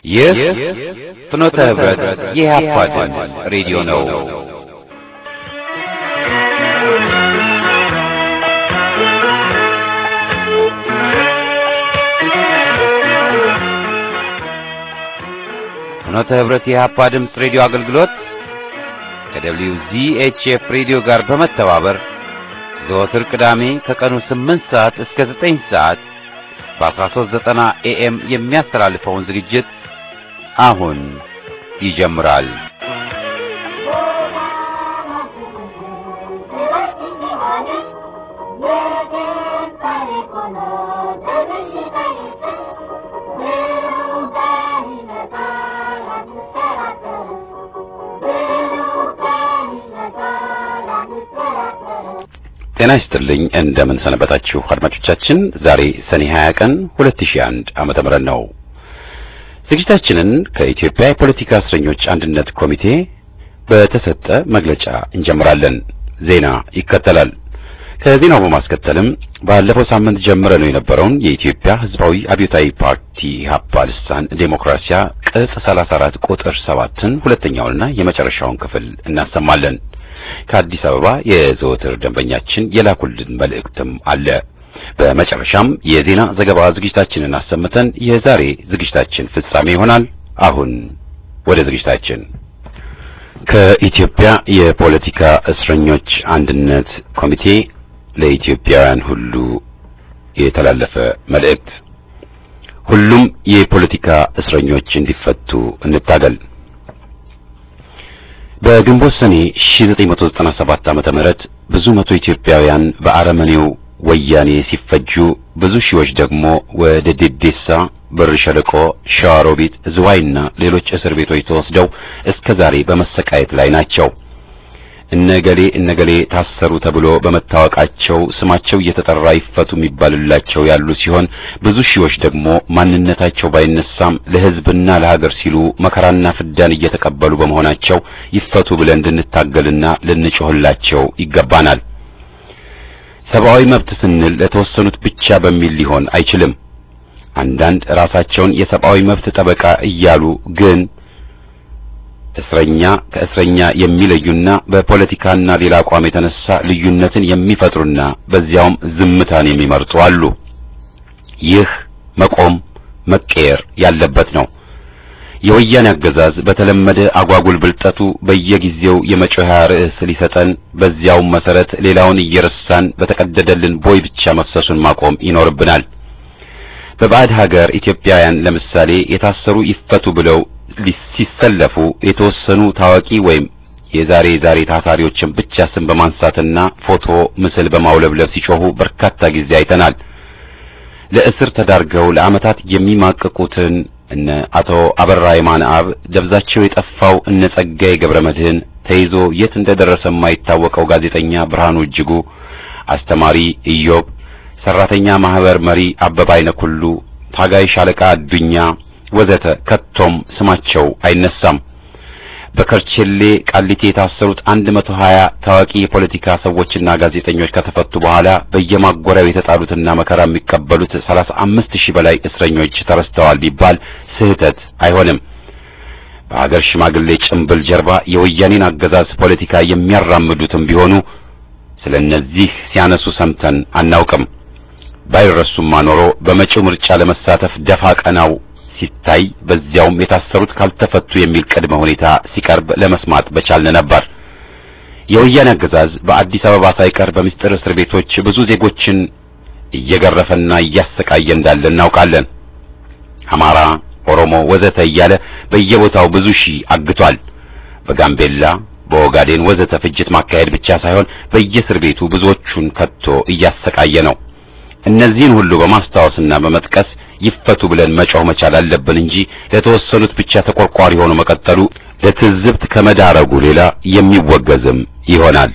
ይህ ፍኖተ ህብረት የኢህአፓ ድምፅ ሬዲዮ ነው። ፍኖተ ህብረት የኢህአፓ ድምፅ ሬዲዮ አገልግሎት ከደብሊው ዚኤችኤፍ ሬዲዮ ጋር በመተባበር ዘወትር ቅዳሜ ከቀኑ 8 ሰዓት እስከ 9 ሰዓት በ1390 ኤኤም የሚያስተላልፈውን ዝግጅት አሁን ይጀምራል። ጤና ይስጥልኝ። እንደምን ሰነበታችሁ አድማጮቻችን። ዛሬ ሰኔ 20 ቀን 2001 ዓመተ ምህረት ነው። ዝግጅታችንን ከኢትዮጵያ የፖለቲካ እስረኞች አንድነት ኮሚቴ በተሰጠ መግለጫ እንጀምራለን። ዜና ይከተላል። ከዜናው በማስከተልም ባለፈው ሳምንት ጀምረነው የነበረውን የኢትዮጵያ ሕዝባዊ አብዮታዊ ፓርቲ ኢህአፓ ልሳን ዴሞክራሲያ ቅጽ 34 ቁጥር 7ን ሁለተኛውንና የመጨረሻውን ክፍል እናሰማለን። ከአዲስ አበባ የዘወትር ደንበኛችን የላኩልን መልእክትም አለ። በመጨረሻም የዜና ዘገባ ዝግጅታችንን አሰምተን የዛሬ ዝግጅታችን ፍጻሜ ይሆናል። አሁን ወደ ዝግጅታችን። ከኢትዮጵያ የፖለቲካ እስረኞች አንድነት ኮሚቴ ለኢትዮጵያውያን ሁሉ የተላለፈ መልእክት። ሁሉም የፖለቲካ እስረኞች እንዲፈቱ እንታገል። በግንቦት ሰኔ 1997 ዓመተ ምህረት ብዙ መቶ ኢትዮጵያውያን በአረመኔው ወያኔ ሲፈጁ ብዙ ሺዎች ደግሞ ወደ ዴዴሳ፣ ብር ሸለቆ፣ ሸዋሮቢት፣ ዝዋይና ሌሎች እስር ቤቶች ተወስደው እስከ ዛሬ በመሰቃየት ላይ ናቸው። እነገሌ እነገሌ ታሰሩ ተብሎ በመታወቃቸው ስማቸው እየተጠራ ይፈቱ የሚባልላቸው ያሉ ሲሆን ብዙ ሺዎች ደግሞ ማንነታቸው ባይነሳም ለሕዝብና ለሀገር ሲሉ መከራና ፍዳን እየተቀበሉ በመሆናቸው ይፈቱ ብለን እንድንታገልና ልንጮህላቸው ይገባናል። ሰብአዊ መብት ስንል ለተወሰኑት ብቻ በሚል ሊሆን አይችልም። አንዳንድ ራሳቸውን የሰብአዊ መብት ጠበቃ እያሉ ግን እስረኛ ከእስረኛ የሚለዩና በፖለቲካና ሌላ አቋም የተነሳ ልዩነትን የሚፈጥሩና በዚያውም ዝምታን የሚመርጡ አሉ። ይህ መቆም መቀየር ያለበት ነው። የወያኔ አገዛዝ በተለመደ አጓጉል ብልጠቱ በየጊዜው የመጮያ ርዕስ ሊሰጠን፣ በዚያውም መሰረት ሌላውን እየረሳን በተቀደደልን ቦይ ብቻ መፍሰሱን ማቆም ይኖርብናል። በባዕድ ሀገር ኢትዮጵያውያን ለምሳሌ የታሰሩ ይፈቱ ብለው ሲሰለፉ የተወሰኑ ታዋቂ ወይም የዛሬ ዛሬ ታሳሪዎችን ብቻ ስም በማንሳትና ፎቶ ምስል በማውለብለብ ሲጮሁ በርካታ ጊዜ አይተናል። ለእስር ተዳርገው ለዓመታት የሚማቅቁትን እነ አቶ አበራ የማንአብ ደብዛቸው የጠፋው እነ ጸጋዬ ገብረ መድህን ተይዞ የት እንደደረሰ የማይታወቀው ጋዜጠኛ ብርሃኑ እጅጉ፣ አስተማሪ ኢዮብ፣ ሰራተኛ ማህበር መሪ አበባ አይነኩሉ፣ ታጋይ ሻለቃ አዱኛ ወዘተ ከቶም ስማቸው አይነሳም። በከርቼሌ ቃሊቴ የታሰሩት አንድ መቶ ሀያ ታዋቂ የፖለቲካ ሰዎችና ጋዜጠኞች ከተፈቱ በኋላ በየማጎሪያው የተጣሉትና መከራ የሚቀበሉት ሰላሳ አምስት ሺህ በላይ እስረኞች ተረስተዋል ቢባል ስህተት አይሆንም። በሀገር ሽማግሌ ጭምብል ጀርባ የወያኔን አገዛዝ ፖለቲካ የሚያራምዱትም ቢሆኑ ስለ እነዚህ ሲያነሱ ሰምተን አናውቅም። ባይረሱማ ኖሮ በመጪው ምርጫ ለመሳተፍ ደፋ ቀናው ሲታይ በዚያውም የታሰሩት ካልተፈቱ የሚል ቅድመ ሁኔታ ሲቀርብ ለመስማት በቻልን ነበር። የወያኔ አገዛዝ በአዲስ አበባ ሳይቀር በምስጢር እስር ቤቶች ብዙ ዜጎችን እየገረፈና እያሰቃየ እንዳለ እናውቃለን። አማራ፣ ኦሮሞ ወዘተ እያለ በየቦታው ብዙ ሺህ አግቷል። በጋምቤላ፣ በኦጋዴን ወዘተ ፍጅት ማካሄድ ብቻ ሳይሆን በየእስር ቤቱ ብዙዎቹን ከቶ እያሰቃየ ነው። እነዚህን ሁሉ በማስታወስና በመጥቀስ ይፈቱ ብለን መጮህ መቻል አለብን እንጂ ለተወሰኑት ብቻ ተቆርቋሪ ሆኖ መቀጠሉ ለትዝብት ከመዳረጉ ሌላ የሚወገዝም ይሆናል።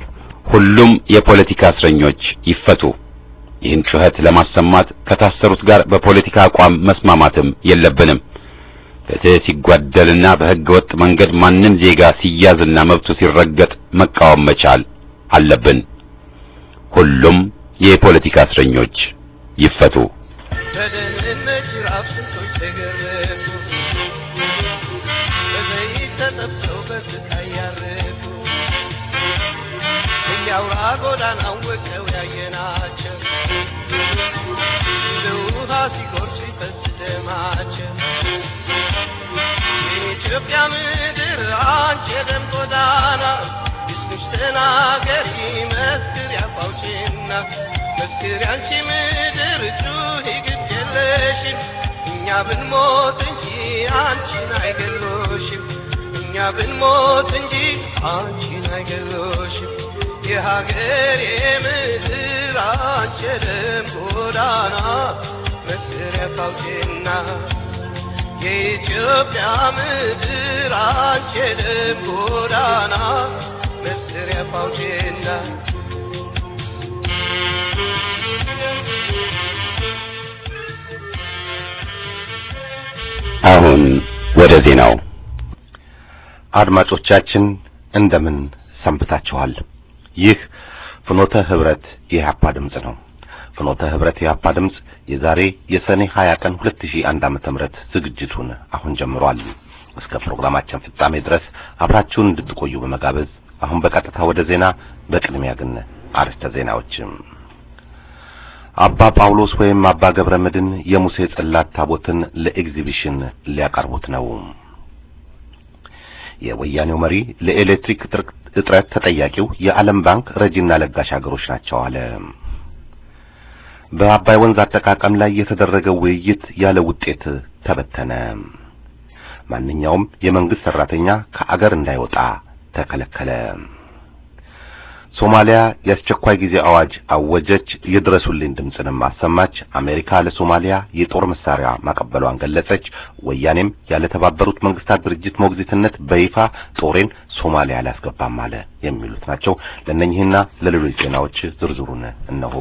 ሁሉም የፖለቲካ እስረኞች ይፈቱ። ይህን ጩኸት ለማሰማት ከታሰሩት ጋር በፖለቲካ አቋም መስማማትም የለብንም። ፍትህ ሲጓደልና በሕገ ወጥ መንገድ ማንም ዜጋ ሲያዝና መብቱ ሲረገጥ መቃወም መቻል አለብን። ሁሉም የፖለቲካ እስረኞች ይፈቱ። በደህንነት ጅራፍ ስንቶች ተገረፉ፣ የኢትዮጵያ ምድር አንቺ የደም ጎዳና እስክሽ ተናገሪ መስክር ያፋውችና መስክር ያንቺ ምድር ጩኺ ግድ የለሽም እኛ ብንሞት እንጂ አንቺን አይገሎሽም እኛ ብንሞት እንጂ አንቺን አይገሎሽም የሀገር የምድር አንቺ የደም ጎዳና መስክር ያፋውችና የኢትዮጵያ ምድር አንቺ የደም ጎዳና መስሪያ ፋውቼና አሁን ወደ ዜናው። አድማጮቻችን እንደምን ሰንብታችኋል? ይህ ፍኖተ ህብረት የኢህአፓ ድምፅ ነው። ፍኖተ ህብረት የኢህአፓ ድምፅ የዛሬ የሰኔ 20 ቀን 2001 ዓመተ ምህረት ዝግጅቱን አሁን ጀምሯል። እስከ ፕሮግራማችን ፍጻሜ ድረስ አብራችሁን እንድትቆዩ በመጋበዝ አሁን በቀጥታ ወደ ዜና። በቅድሚያ ግን አርዕስተ ዜናዎች። አባ ጳውሎስ ወይም አባ ገብረ መድን የሙሴ ጽላት ታቦትን ለኤግዚቢሽን ሊያቀርቡት ነው። የወያኔው መሪ ለኤሌክትሪክ እጥረት ተጠያቂው የዓለም ባንክ ረጂና ለጋሽ ሀገሮች ናቸው አለ። በአባይ ወንዝ አጠቃቀም ላይ የተደረገው ውይይት ያለ ውጤት ተበተነ። ማንኛውም የመንግስት ሰራተኛ ከአገር እንዳይወጣ ተከለከለ። ሶማሊያ የአስቸኳይ ጊዜ አዋጅ አወጀች። የድረሱልኝ ድምፅንም አሰማች። አሜሪካ ለሶማሊያ የጦር መሳሪያ ማቀበሏን ገለጸች። ወያኔም ያለ ተባበሩት መንግስታት ድርጅት ሞግዚትነት በይፋ ጦሬን ሶማሊያ አላስገባም አለ። የሚሉት ናቸው። ለእነኚህና ለሌሎች ዜናዎች ዝርዝሩን እነሆ።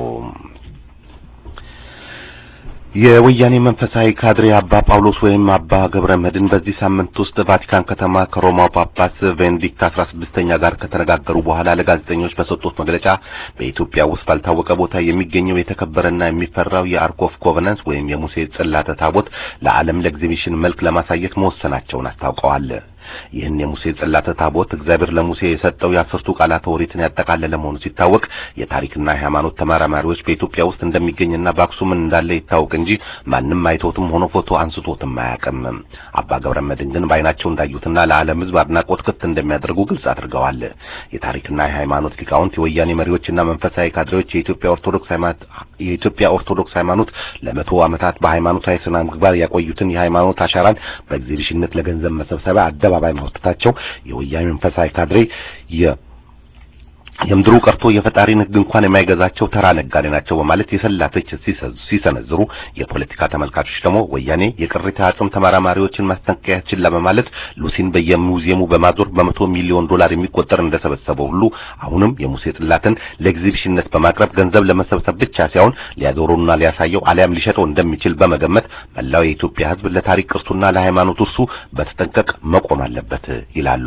የወያኔ መንፈሳዊ ካድሬ አባ ጳውሎስ ወይም አባ ገብረ መድን በዚህ ሳምንት ውስጥ ቫቲካን ከተማ ከሮማው ጳጳስ ቤኔዲክት አስራ ስድስተኛ ጋር ከተነጋገሩ በኋላ ለጋዜጠኞች በሰጡት መግለጫ በኢትዮጵያ ውስጥ ባልታወቀ ቦታ የሚገኘው የተከበረና የሚፈራው የአርክ ኦፍ ኮቨናንስ ወይም የሙሴ ጽላተ ታቦት ለዓለም ለኤግዚቢሽን መልክ ለማሳየት መወሰናቸውን አስታውቀዋል። ይህን የሙሴ ጽላተ ታቦት እግዚአብሔር ለሙሴ የሰጠው የአስርቱ ቃላት ኦሪትን ያጠቃለለ መሆኑ ሲታወቅ የታሪክና የሃይማኖት ተመራማሪዎች በኢትዮጵያ ውስጥ እንደሚገኝና በአክሱም እንዳለ ይታወቅ እንጂ ማንም አይቶትም ሆኖ ፎቶ አንስቶትም አያውቅም። አባ ገብረ መድን ግን በዓይናቸው እንዳዩትና ለዓለም ሕዝብ አድናቆት ክፍት እንደሚያደርጉ ግልጽ አድርገዋል። የታሪክና የሃይማኖት ሊቃውንት፣ የወያኔ መሪዎችና መንፈሳዊ ካድሬዎች የኢትዮጵያ ኦርቶዶክስ ሃይማኖት የኢትዮጵያ ኦርቶዶክስ ሃይማኖት ለመቶ ዓመታት በሃይማኖታዊ ስነ ምግባር ያቆዩትን የሃይማኖት አሻራን በኤግዚቢሽንነት ለገንዘብ መሰብሰቢያ አደባባይ ማውጣታቸው የወያኔ መንፈሳዊ ካድሬ የ የምድሩ ቀርቶ የፈጣሪን ሕግ እንኳን የማይገዛቸው ተራ ነጋዴ ናቸው በማለት የሰላ ትችት ሲሰነዝሩ፣ የፖለቲካ ተመልካቾች ደግሞ ወያኔ የቅሪተ አጽም ተመራማሪዎችን ማስጠንቀቂያ ችላ በማለት ሉሲን በየሙዚየሙ በማዞር በመቶ ሚሊዮን ዶላር የሚቆጠር እንደሰበሰበው ሁሉ አሁንም የሙሴ ጽላትን ለኤግዚቢሽንነት በማቅረብ ገንዘብ ለመሰብሰብ ብቻ ሳይሆን ሊያዞሩና ሊያሳየው አሊያም ሊሸጠው እንደሚችል በመገመት መላው የኢትዮጵያ ሕዝብ ለታሪክ ቅርሱና ለሃይማኖት እርሱ በተጠንቀቅ መቆም አለበት ይላሉ።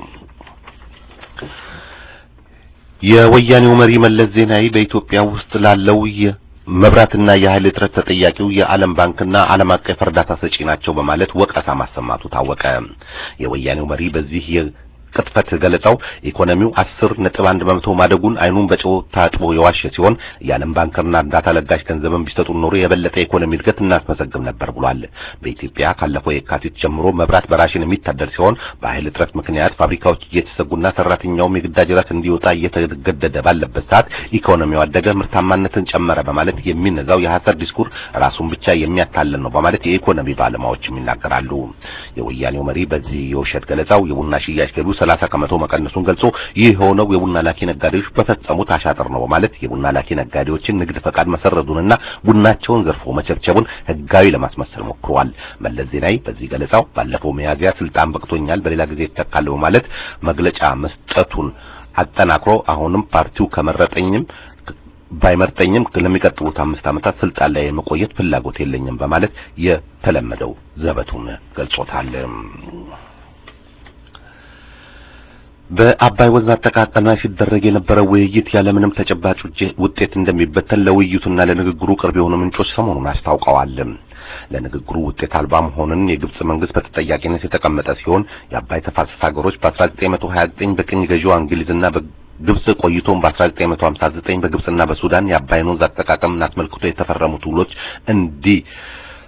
የወያኔው መሪ መለስ ዜናዊ በኢትዮጵያ ውስጥ ላለው የመብራትና የኃይል እጥረት ተጠያቂው የዓለም ባንክና ዓለም አቀፍ እርዳታ ሰጪ ናቸው በማለት ወቀሳ ማሰማቱ ታወቀ። የወያኔው መሪ በዚህ ቅጥፈት ገለጻው ኢኮኖሚው አስር ነጥብ አንድ በመቶ ማደጉን አይኑን በጨው ታጥቦ የዋሸ ሲሆን የዓለም ባንክና እርዳታ ለጋሽ ገንዘብን ቢሰጡን ኖሮ የበለጠ ኢኮኖሚ እድገት እናስመዘግብ ነበር ብሏል። በኢትዮጵያ ካለፈው የካቲት ጀምሮ መብራት በራሽን የሚታደር ሲሆን በኃይል እጥረት ምክንያት ፋብሪካዎች እየተሰጉና ሰራተኛውም የግዳጅ ራት እንዲወጣ እየተገደደ ባለበት ሰዓት ኢኮኖሚው አደገ፣ ምርታማነትን ጨመረ በማለት የሚነዛው የሐሰት ዲስኩር ራሱን ብቻ የሚያታልል ነው በማለት የኢኮኖሚ ባለሙያዎችም ይናገራሉ። የወያኔው መሪ በዚህ የውሸት ገለጻው የቡና ሽያጭ ገቢው ሰላሳ ከመቶ መቀነሱን ገልጾ ይህ የሆነው የቡና ላኪ ነጋዴዎች በፈጸሙት አሻጥር ነው በማለት የቡና ላኪ ነጋዴዎችን ንግድ ፈቃድ መሰረዙንና ቡናቸውን ዘርፎ መቸብቸቡን ሕጋዊ ለማስመሰል ሞክረዋል። መለስ ዜናዊ በዚህ ገለጻው ባለፈው ሚያዝያ ስልጣን በቅቶኛል፣ በሌላ ጊዜ ይተካል በማለት መግለጫ መስጠቱን አጠናክሮ አሁንም ፓርቲው ከመረጠኝም ባይመርጠኝም ለሚቀጥሉት አምስት ዓመታት ስልጣን ላይ የመቆየት ፍላጎት የለኝም በማለት የተለመደው ዘበቱን ገልጾታል። በአባይ ወንዝ አጠቃቀም ላይ ሲደረግ የነበረው ውይይት ያለምንም ተጨባጭ ውጤት እንደሚበተን ለውይይቱና ለንግግሩ ቅርብ የሆኑ ምንጮች ሰሞኑን አስታውቀዋል። ለንግግሩ ውጤት አልባ መሆኑን የግብጽ መንግስት በተጠያቂነት የተቀመጠ ሲሆን የአባይ ተፋሰስ ሀገሮች በ1929 በቅኝ ገዢዋ እንግሊዝና ግብጽ ቆይቶም በ1959 በግብጽና በሱዳን የአባይን ወንዝ አጠቃቀምን አስመልክቶ የተፈረሙት ውሎች እንዲ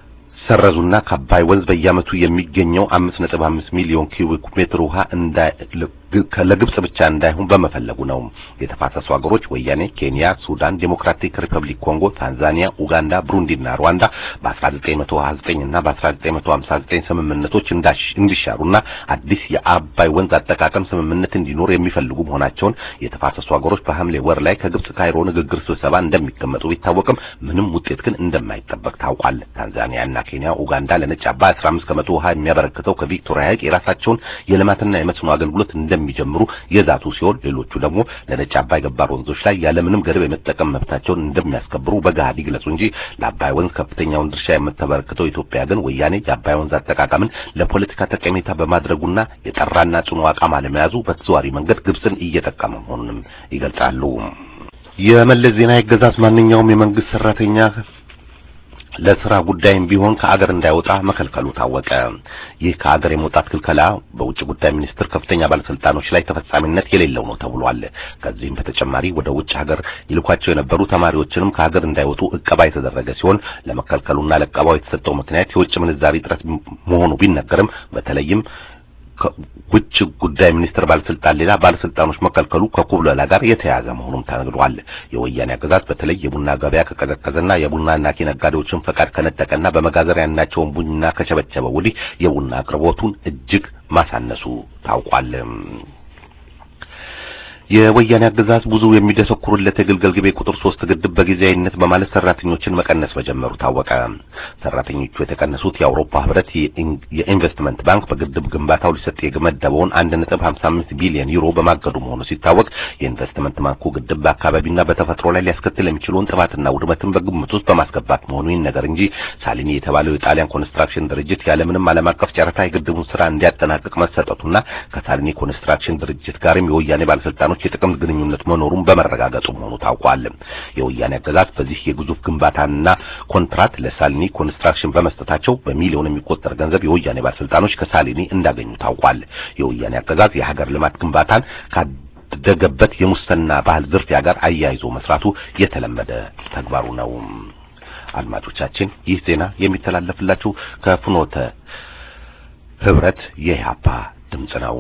ይሰረዙና ከአባይ ወንዝ በየዓመቱ የሚገኘው 5.5 ሚሊዮን ኪዩቢክ ሜትር ውሃ እንዳይ ለግብጽ ብቻ እንዳይሆን በመፈለጉ ነው። የተፋሰሱ ሀገሮች ወያኔ፣ ኬንያ፣ ሱዳን፣ ዴሞክራቲክ ሪፐብሊክ ኮንጎ፣ ታንዛኒያ፣ ኡጋንዳ፣ ብሩንዲና ሩዋንዳ በ1929 እና በ1959 ስምምነቶች እንዲሻሩና አዲስ የአባይ ወንዝ አጠቃቀም ስምምነት እንዲኖር የሚፈልጉ መሆናቸውን የተፋሰሱ ሀገሮች በሐምሌ ወር ላይ ከግብጽ ካይሮ ንግግር ስብሰባ እንደሚቀመጡ ቢታወቅም ምንም ውጤት ግን እንደማይጠበቅ ታውቋል። ታንዛኒያ እና ኬንያ፣ ኡጋንዳ ለነጭ አባይ 15 ከመቶ ውሃ የሚያበረክተው ከቪክቶሪያ ሐይቅ የራሳቸውን የልማትና የመስኖ አገልግሎት እንደሚጀምሩ የዛቱ ሲሆን ሌሎቹ ደግሞ ለነጭ አባይ ገባር ወንዞች ላይ ያለምንም ገደብ የመጠቀም መብታቸውን እንደሚያስከብሩ በገሃድ ይግለጹ እንጂ ለአባይ ወንዝ ከፍተኛውን ድርሻ የምታበረክተው ኢትዮጵያ ግን ወያኔ የአባይ ወንዝ አጠቃቀምን ለፖለቲካ ጠቀሜታ በማድረጉና የጠራና ጽኑ አቋም አለመያዙ በተዘዋዋሪ መንገድ ግብጽን እየጠቀመ መሆኑንም ይገልጻሉ። የመለስ ዜናዊ አገዛዝ ማንኛውም የመንግስት ሰራተኛ ለስራ ጉዳይም ቢሆን ከአገር እንዳይወጣ መከልከሉ ታወቀ። ይህ ከአገር የመውጣት ክልከላ በውጭ ጉዳይ ሚኒስቴር ከፍተኛ ባለስልጣኖች ላይ ተፈጻሚነት የሌለው ነው ተብሏል። ከዚህም በተጨማሪ ወደ ውጭ ሀገር ይልኳቸው የነበሩ ተማሪዎችንም ከሀገር እንዳይወጡ እቀባ የተደረገ ሲሆን ለመከልከሉና ለእቀባው የተሰጠው ምክንያት የውጭ ምንዛሪ እጥረት መሆኑ ቢነገርም በተለይም ከውጭ ጉዳይ ሚኒስቴር ባለስልጣን ሌላ ባለስልጣኖች መከልከሉ ከኩብለላ ጋር የተያያዘ መሆኑም ተነግሯል። የወያኔ አገዛዝ በተለይ የቡና ገበያ ከቀዘቀዘና የቡናና ኬ ነጋዴዎችን ፈቃድ ከነጠቀና በመጋዘሪያ ያናቸውን ቡና ከቸበቸበ ወዲህ የቡና አቅርቦቱን እጅግ ማሳነሱ ታውቋል። የወያኔ አገዛዝ ብዙ የሚደሰኩሩለት የግልገል ግቤ ቁጥር ሶስት ግድብ በጊዜያዊነት በማለት ሰራተኞችን መቀነስ መጀመሩ ታወቀ። ሰራተኞቹ የተቀነሱት የአውሮፓ ህብረት የኢንቨስትመንት ባንክ በግድብ ግንባታው ሊሰጥ የመደበውን 1.55 ቢሊዮን ዩሮ በማገዱ መሆኑ ሲታወቅ የኢንቨስትመንት ባንኩ ግድብ በአካባቢና በተፈጥሮ ላይ ሊያስከትል የሚችለውን ጥፋትና ውድመትን በግምት ውስጥ በማስገባት መሆኑ ይነገር እንጂ ሳሊኒ የተባለው የጣሊያን ኮንስትራክሽን ድርጅት ያለምንም ዓለም አቀፍ ጨረታ የግድቡን ስራ እንዲያጠናቅቅ መሰጠቱና ከሳሊኒ ኮንስትራክሽን ድርጅት ጋርም የወያኔ ባለስልጣኖች የጥቅም ግንኙነት መኖሩን በመረጋገጡ መሆኑ ታውቋል። የወያኔ አገዛዝ በዚህ የግዙፍ ግንባታና ኮንትራት ለሳሊኒ ኮንስትራክሽን በመስጠታቸው በሚሊዮን የሚቆጠር ገንዘብ የወያኔ ባለስልጣኖች ከሳሊኒ እንዳገኙ ታውቋል። የወያኔ አገዛዝ የሀገር ልማት ግንባታን ካደገበት የሙስና ባህል ዝርፊያ ጋር አያይዞ መስራቱ የተለመደ ተግባሩ ነው። አድማጮቻችን ይህ ዜና የሚተላለፍላችሁ ከፍኖተ ህብረት የኢህአፓ ድምጽ ነው።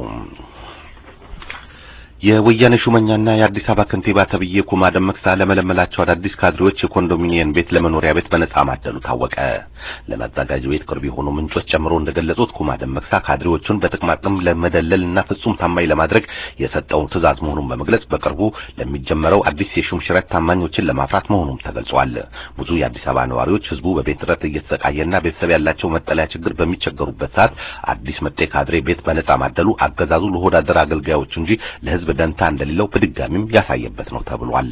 የወያኔ ሹመኛና የአዲስ አበባ ከንቲባ ተብዬ ኩማ ደመቅሳ ለመለመላቸው አዳዲስ ካድሬዎች የኮንዶሚኒየም ቤት ለመኖሪያ ቤት በነጻ ማደሉ ታወቀ። ለማዘጋጅ ቤት ቅርብ የሆኑ ምንጮች ጨምሮ እንደገለጹት ኩማ ደመቅሳ ካድሬዎቹን በጥቅማጥቅም ለመደለልና ፍጹም ታማኝ ለማድረግ የሰጠውን ትዕዛዝ መሆኑን በመግለጽ በቅርቡ ለሚጀመረው አዲስ የሹም ሽረት ታማኞችን ለማፍራት መሆኑም ተገልጿል። ብዙ የአዲስ አበባ ነዋሪዎች ህዝቡ በቤት እጥረት እየተሰቃየና ቤተሰብ ያላቸው መጠለያ ችግር በሚቸገሩበት ሰዓት አዲስ መጤ ካድሬ ቤት በነጻ ማደሉ አገዛዙ ለሆዳደር አገልጋዮች እንጂ ለህዝብ ደንታ እንደሌለው በድጋሚም ያሳየበት ነው ተብሏል።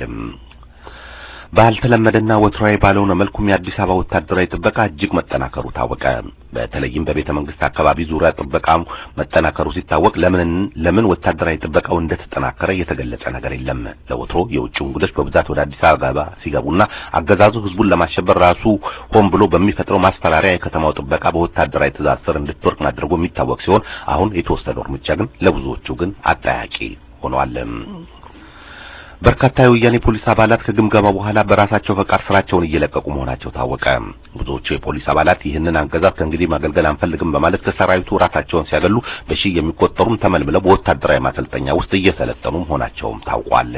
ባልተለመደና ወትሯዊ ባልሆነ መልኩም የአዲስ አበባ ወታደራዊ ጥበቃ እጅግ መጠናከሩ ታወቀ። በተለይም በቤተ መንግስት አካባቢ ዙሪያ ጥበቃው መጠናከሩ ሲታወቅ ለምን ለምን ወታደራዊ ጥበቃው እንደተጠናከረ የተገለጸ ነገር የለም። ለወትሮ የውጭ እንግዶች በብዛት ወደ አዲስ አበባ ሲገቡና አገዛዙ ህዝቡን ለማሸበር ራሱ ሆን ብሎ በሚፈጥረው ማስፈራሪያ የከተማው ጥበቃ በወታደራዊ ትዕዛዝ ስር እንድትወርቅ ማድረጉ የሚታወቅ ሲሆን አሁን የተወሰደው እርምጃ ግን ለብዙዎቹ ግን አጠያቂ ሆኗል። በርካታ የወያኔ ፖሊስ አባላት ከግምገማ በኋላ በራሳቸው ፈቃድ ስራቸውን እየለቀቁ መሆናቸው ታወቀ። ብዙዎቹ የፖሊስ አባላት ይህንን አገዛዝ ከእንግዲህ ማገልገል አንፈልግም በማለት ከሰራዊቱ ራሳቸውን ሲያገሉ በሺህ የሚቆጠሩም ተመልምለው በወታደራዊ ማሰልጠኛ ውስጥ እየሰለጠኑ መሆናቸውም ታውቋል።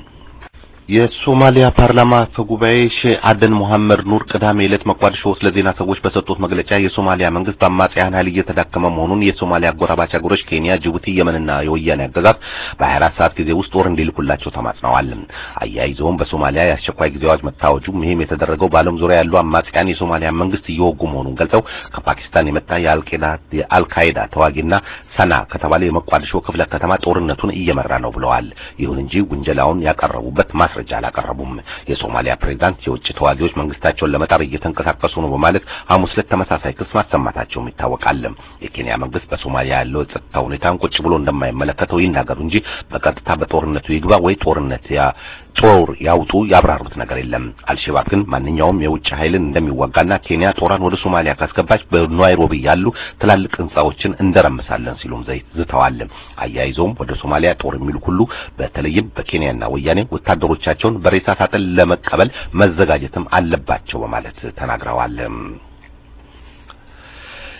የሶማሊያ ፓርላማ አፈ ጉባኤ ሼህ አደን መሐመድ ኑር ቅዳሜ ዕለት መቋዲሾ ውስጥ ለዜና ሰዎች በሰጡት መግለጫ የሶማሊያ መንግስት በአማጽያን ኃይል እየተዳከመ መሆኑን የሶማሊያ አጎራባች ሀገሮች ኬንያ፣ ጅቡቲ፣ የመንና የወያኔ አገዛዝ በ24 ሰዓት ጊዜ ውስጥ ጦር እንዲልኩላቸው ተማጽነዋል። አያይዘውም በሶማሊያ የአስቸኳይ ጊዜ አዋጅ መታወጁ ይህም የተደረገው በዓለም ዙሪያ ያሉ አማጽያን የሶማሊያ መንግስት እየወጉ መሆኑን ገልጸው ከፓኪስታን የመጣ የአልቃይዳ ተዋጊና ሰና ከተባለ የመቋዲሾ ክፍለ ከተማ ጦርነቱን እየመራ ነው ብለዋል። ይሁን እንጂ ውንጀላውን ያቀረቡበት ማስረጃ አላቀረቡም። የሶማሊያ ፕሬዝዳንት የውጭ ተዋጊዎች መንግስታቸውን ለመጣር እየተንቀሳቀሱ ነው በማለት ሐሙስ ዕለት ተመሳሳይ ክስ ማሰማታቸውም ይታወቃል። የኬንያ መንግስት በሶማሊያ ያለው የጸጥታ ሁኔታን ቁጭ ብሎ እንደማይመለከተው ይናገሩ እንጂ በቀጥታ በጦርነቱ ይግባ ወይ ጦርነት ያ ጦር ያውጡ ያብራሩት ነገር የለም። አልሸባብ ግን ማንኛውም የውጭ ኃይልን እንደሚዋጋና ኬንያ ጦሯን ወደ ሶማሊያ ካስገባች በናይሮቢ ያሉ ትላልቅ ህንጻዎችን እንደረምሳለን ሲሉም ዝተዋል። አያይዘውም ወደ ሶማሊያ ጦር የሚልኩ ሁሉ በተለይም በኬንያና ወያኔ ወታደሮቻቸውን በሬሳ ሳጥን ለመቀበል መዘጋጀትም አለባቸው በማለት ተናግረዋል።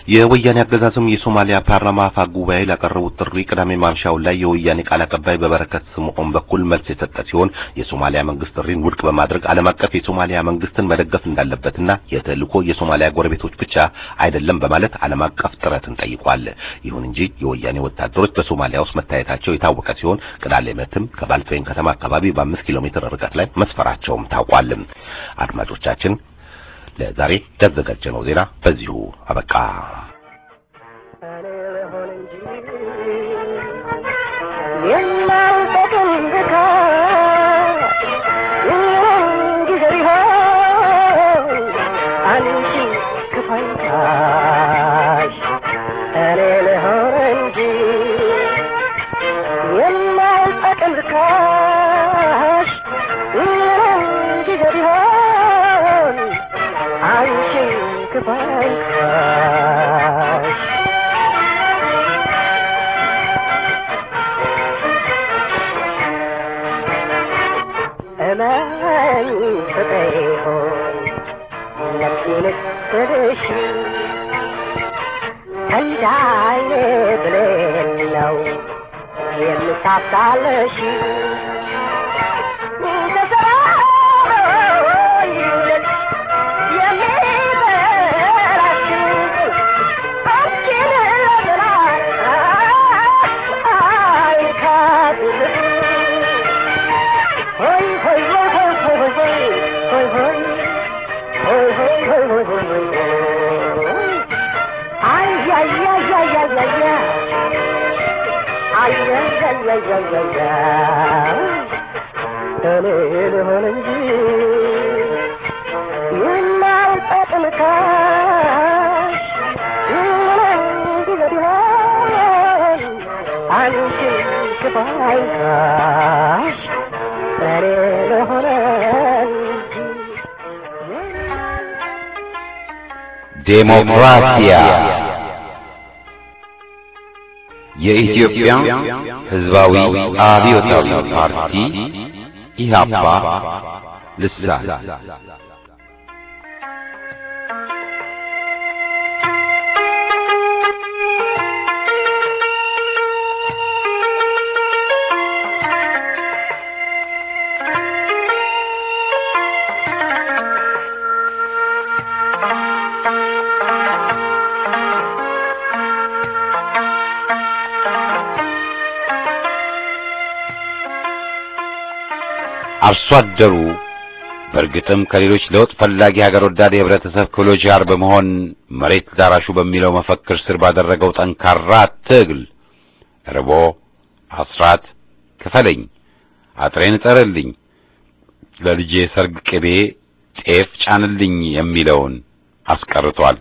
የወያኔ አገዛዝም የሶማሊያ ፓርላማ አፈ ጉባኤ ላቀረቡት ጥሪ ቅዳሜ ማምሻው ላይ የወያኔ ቃል አቀባይ በበረከት ስምዖን በኩል መልስ የሰጠ ሲሆን የሶማሊያ መንግስት ጥሪን ውድቅ በማድረግ ዓለም አቀፍ የሶማሊያ መንግስትን መደገፍ እንዳለበትና የተልእኮ የሶማሊያ ጎረቤቶች ብቻ አይደለም በማለት ዓለም አቀፍ ጥረትን ጠይቋል። ይሁን እንጂ የወያኔ ወታደሮች በሶማሊያ ውስጥ መታየታቸው የታወቀ ሲሆን ቅዳሜ ዕለትም ከባልቶይን ከተማ አካባቢ በአምስት ኪሎ ሜትር ርቀት ላይ መስፈራቸውም ታውቋል። አድማጮቻችን ለዛሬ ያዘጋጀነው ዜና በዚሁ አበቃ። እኔ ልሆን እንጂ የማልጠቅም ብካት ጊዜ ቢሆን አንቺ ክፋይታሽ እኔ ልሆን እንጂ የማልጠቅም ብካሽ ጊዜ ቢሆን አንቺ ክፋይታሽ እመኝ ፍቅሬ ሆይ ነፍሴን ስልሽ እንዳይኔ ብሌን ነው የምሳሳለሽ ተሰራይልሽ የሚበላሽ አንቺን ለምና አይካድልሽ ሆይ ሆይ ሆይ ሆይ ሆይ ሆይ ሆይ ሆይ ሆይ ሆይ ሆይ ሆይ ሆይ ሆይ አይ አይ አይ አይ አይ አይ አይ አይ አይ አይ አይ አይ እኔ ልሆን እንጂ የማልጠቅምካሽ ምንም ጊዜ ቢሆን አንቺ ክፋይካሽ እኔ ልሆን እንጂ ዴሞክራሲያ የኢትዮጵያ ሕዝባዊ አብዮታዊ ፓርቲ ኢህአፓ ልሳን አርሶ አደሩ በእርግጥም ከሌሎች ለውጥ ፈላጊ ሀገር ወዳድ የህብረተሰብ ክፍሎች ጋር በመሆን መሬት ዳራሹ በሚለው መፈክር ስር ባደረገው ጠንካራ ትግል ርቦ አስራት ክፈለኝ፣ አጥሬን እጠርልኝ፣ ለልጄ ሰርግ ቅቤ ጤፍ ጫንልኝ የሚለውን አስቀርቷል።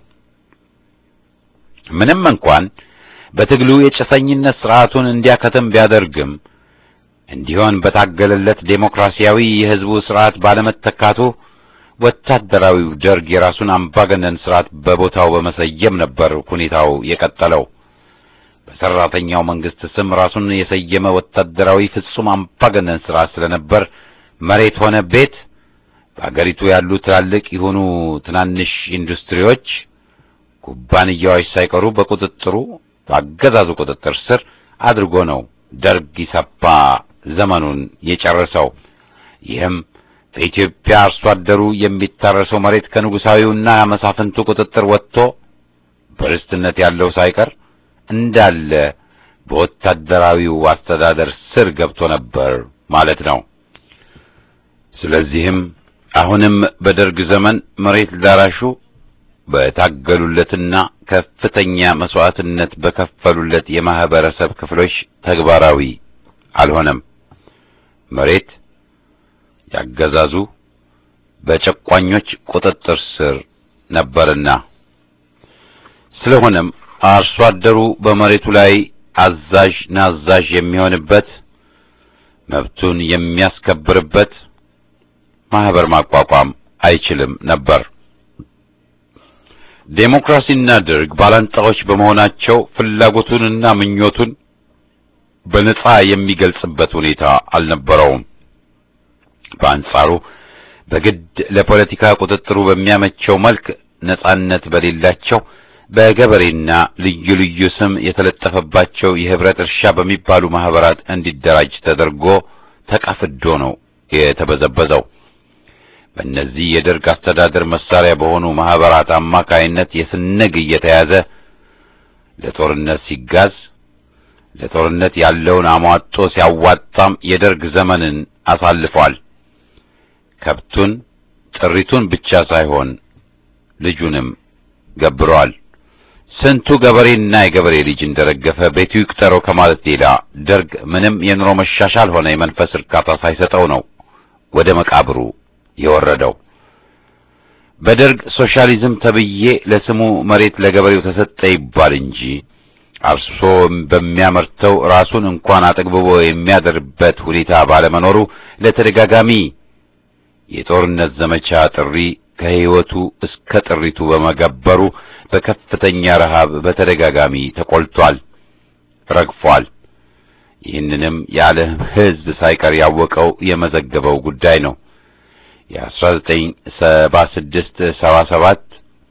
ምንም እንኳን በትግሉ የጭሰኝነት ስርዓቱን እንዲያከተም ቢያደርግም እንዲሆን በታገለለት ዴሞክራሲያዊ የህዝቡ ስርዓት ባለመተካቱ ወታደራዊው ደርግ የራሱን አምባገነን ስርዓት በቦታው በመሰየም ነበር ሁኔታው የቀጠለው። በሰራተኛው መንግስት ስም ራሱን የሰየመ ወታደራዊ ፍጹም አምባገነን ስርዓት ስለነበር መሬት ሆነ ቤት በአገሪቱ ያሉ ትላልቅ የሆኑ ትናንሽ ኢንዱስትሪዎች፣ ኩባንያዎች ሳይቀሩ በቁጥጥሩ በአገዛዙ ቁጥጥር ስር አድርጎ ነው ደርግ ኢሰፓ ዘመኑን የጨረሰው። ይህም በኢትዮጵያ አርሶ አደሩ የሚታረሰው መሬት ከንጉሳዊውና መሳፍንቱ ቁጥጥር ወጥቶ በርስትነት ያለው ሳይቀር እንዳለ በወታደራዊው አስተዳደር ስር ገብቶ ነበር ማለት ነው። ስለዚህም አሁንም በደርግ ዘመን መሬት ላራሹ በታገሉለትና ከፍተኛ መስዋዕትነት በከፈሉለት የማህበረሰብ ክፍሎች ተግባራዊ አልሆነም። መሬት ያገዛዙ በጨቋኞች ቁጥጥር ስር ነበርና ስለሆነም አርሶ አደሩ በመሬቱ ላይ አዛዥ ናዛዥ የሚሆንበት መብቱን የሚያስከብርበት ማህበር ማቋቋም አይችልም ነበር። ዴሞክራሲና ደርግ ባላንጣዎች በመሆናቸው ፍላጎቱንና ምኞቱን በነጻ የሚገልጽበት ሁኔታ አልነበረውም። በአንጻሩ በግድ ለፖለቲካ ቁጥጥሩ በሚያመቸው መልክ ነጻነት በሌላቸው በገበሬና ልዩ ልዩ ስም የተለጠፈባቸው የህብረት እርሻ በሚባሉ ማህበራት እንዲደራጅ ተደርጎ ተቀፍዶ ነው የተበዘበዘው። በእነዚህ የደርግ አስተዳደር መሳሪያ በሆኑ ማህበራት አማካይነት የስነግ እየተያዘ ለጦርነት ሲጋዝ ለጦርነት ያለውን አሟጦ ሲያዋጣም የደርግ ዘመንን አሳልፏል። ከብቱን ጥሪቱን ብቻ ሳይሆን ልጁንም ገብረዋል። ስንቱ ገበሬና የገበሬ ልጅ እንደረገፈ ቤቱ ይቅጠረው ከማለት ሌላ ደርግ ምንም የኑሮ መሻሻል ሆነ የመንፈስ እርካታ ሳይሰጠው ነው ወደ መቃብሩ የወረደው። በደርግ ሶሻሊዝም ተብዬ ለስሙ መሬት ለገበሬው ተሰጠ ይባል እንጂ አርሶ በሚያመርተው ራሱን እንኳን አጠግብቦ የሚያደርበት ሁኔታ ባለመኖሩ ለተደጋጋሚ የጦርነት ዘመቻ ጥሪ ከሕይወቱ እስከ ጥሪቱ በመገበሩ በከፍተኛ ረሃብ በተደጋጋሚ ተቆልቷል፣ ረግፏል። ይህንንም የዓለም ሕዝብ ሳይቀር ያወቀው የመዘገበው ጉዳይ ነው። የ1976 77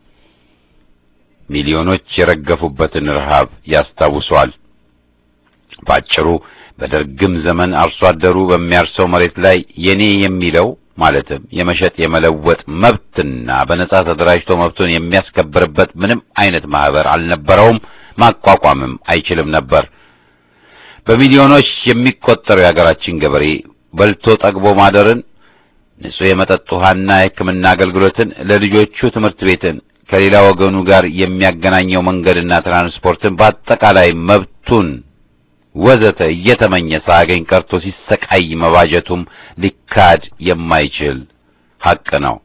ሚሊዮኖች የረገፉበትን ረሃብ ያስታውሷል። ባጭሩ በደርግም ዘመን አርሶ አደሩ በሚያርሰው መሬት ላይ የኔ የሚለው ማለትም የመሸጥ የመለወጥ መብትና በነጻ ተደራጅቶ መብቱን የሚያስከብርበት ምንም አይነት ማህበር አልነበረውም፣ ማቋቋምም አይችልም ነበር። በሚሊዮኖች የሚቆጠረው የሀገራችን ገበሬ በልቶ ጠግቦ ማደርን፣ ንጹህ የመጠጥ ውሃና የሕክምና አገልግሎትን፣ ለልጆቹ ትምህርት ቤትን ከሌላ ወገኑ ጋር የሚያገናኘው መንገድና ትራንስፖርትን በአጠቃላይ መብቱን ወዘተ እየተመኘ ሳያገኝ ቀርቶ ሲሰቃይ መባጀቱም ሊካድ የማይችል ሐቅ ነው።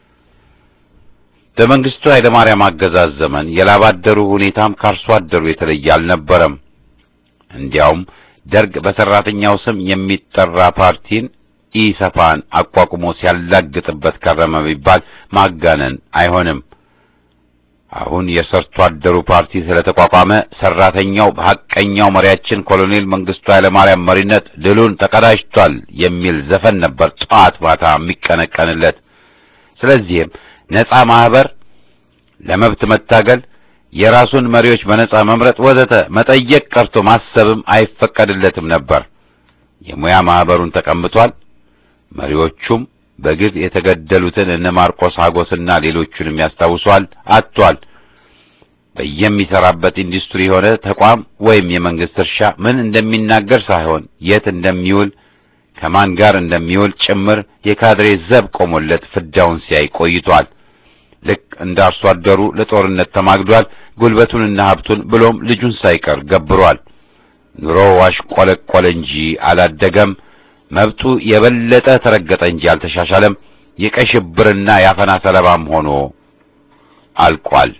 በመንግስቱ ኃይለማርያም አገዛዝ ዘመን የላብ አደሩ ሁኔታም ከአርሶ አደሩ የተለየ አልነበረም። እንዲያውም ደርግ በሰራተኛው ስም የሚጠራ ፓርቲን ኢሰፓን አቋቁሞ ሲያላግጥበት ከረመ ቢባል ማጋነን አይሆንም። አሁን የሰርቶ አደሩ ፓርቲ ስለተቋቋመ ሰራተኛው በሐቀኛው መሪያችን ኮሎኔል መንግስቱ ኃይለማርያም መሪነት ድሉን ተቀዳጅቷል የሚል ዘፈን ነበር ጠዋት ማታ የሚቀነቀንለት። ስለዚህም ነጻ ማህበር፣ ለመብት መታገል፣ የራሱን መሪዎች በነጻ መምረጥ ወዘተ መጠየቅ ቀርቶ ማሰብም አይፈቀድለትም ነበር። የሙያ ማህበሩን ተቀምጧል። መሪዎቹም በግፍ የተገደሉትን እነ ማርቆስ ሀጎስና ሌሎቹንም ያስታውሷል። አጥቷል። በየሚሰራበት ኢንዱስትሪ የሆነ ተቋም ወይም የመንግስት እርሻ ምን እንደሚናገር ሳይሆን የት እንደሚውል ከማን ጋር እንደሚውል ጭምር የካድሬ ዘብ ቆሞለት ፍዳውን ሲያይ ቆይቷል። ልክ እንደ አርሶ አደሩ ለጦርነት ተማግዷል። ጉልበቱንና ሀብቱን ብሎም ልጁን ሳይቀር ገብሯል። ኑሮው አሽቆለቆለ እንጂ አላደገም። መብቱ የበለጠ ተረገጠ እንጂ አልተሻሻለም። የቀይ ሽብርና የአፈና ሰለባም ሆኖ አልቋል።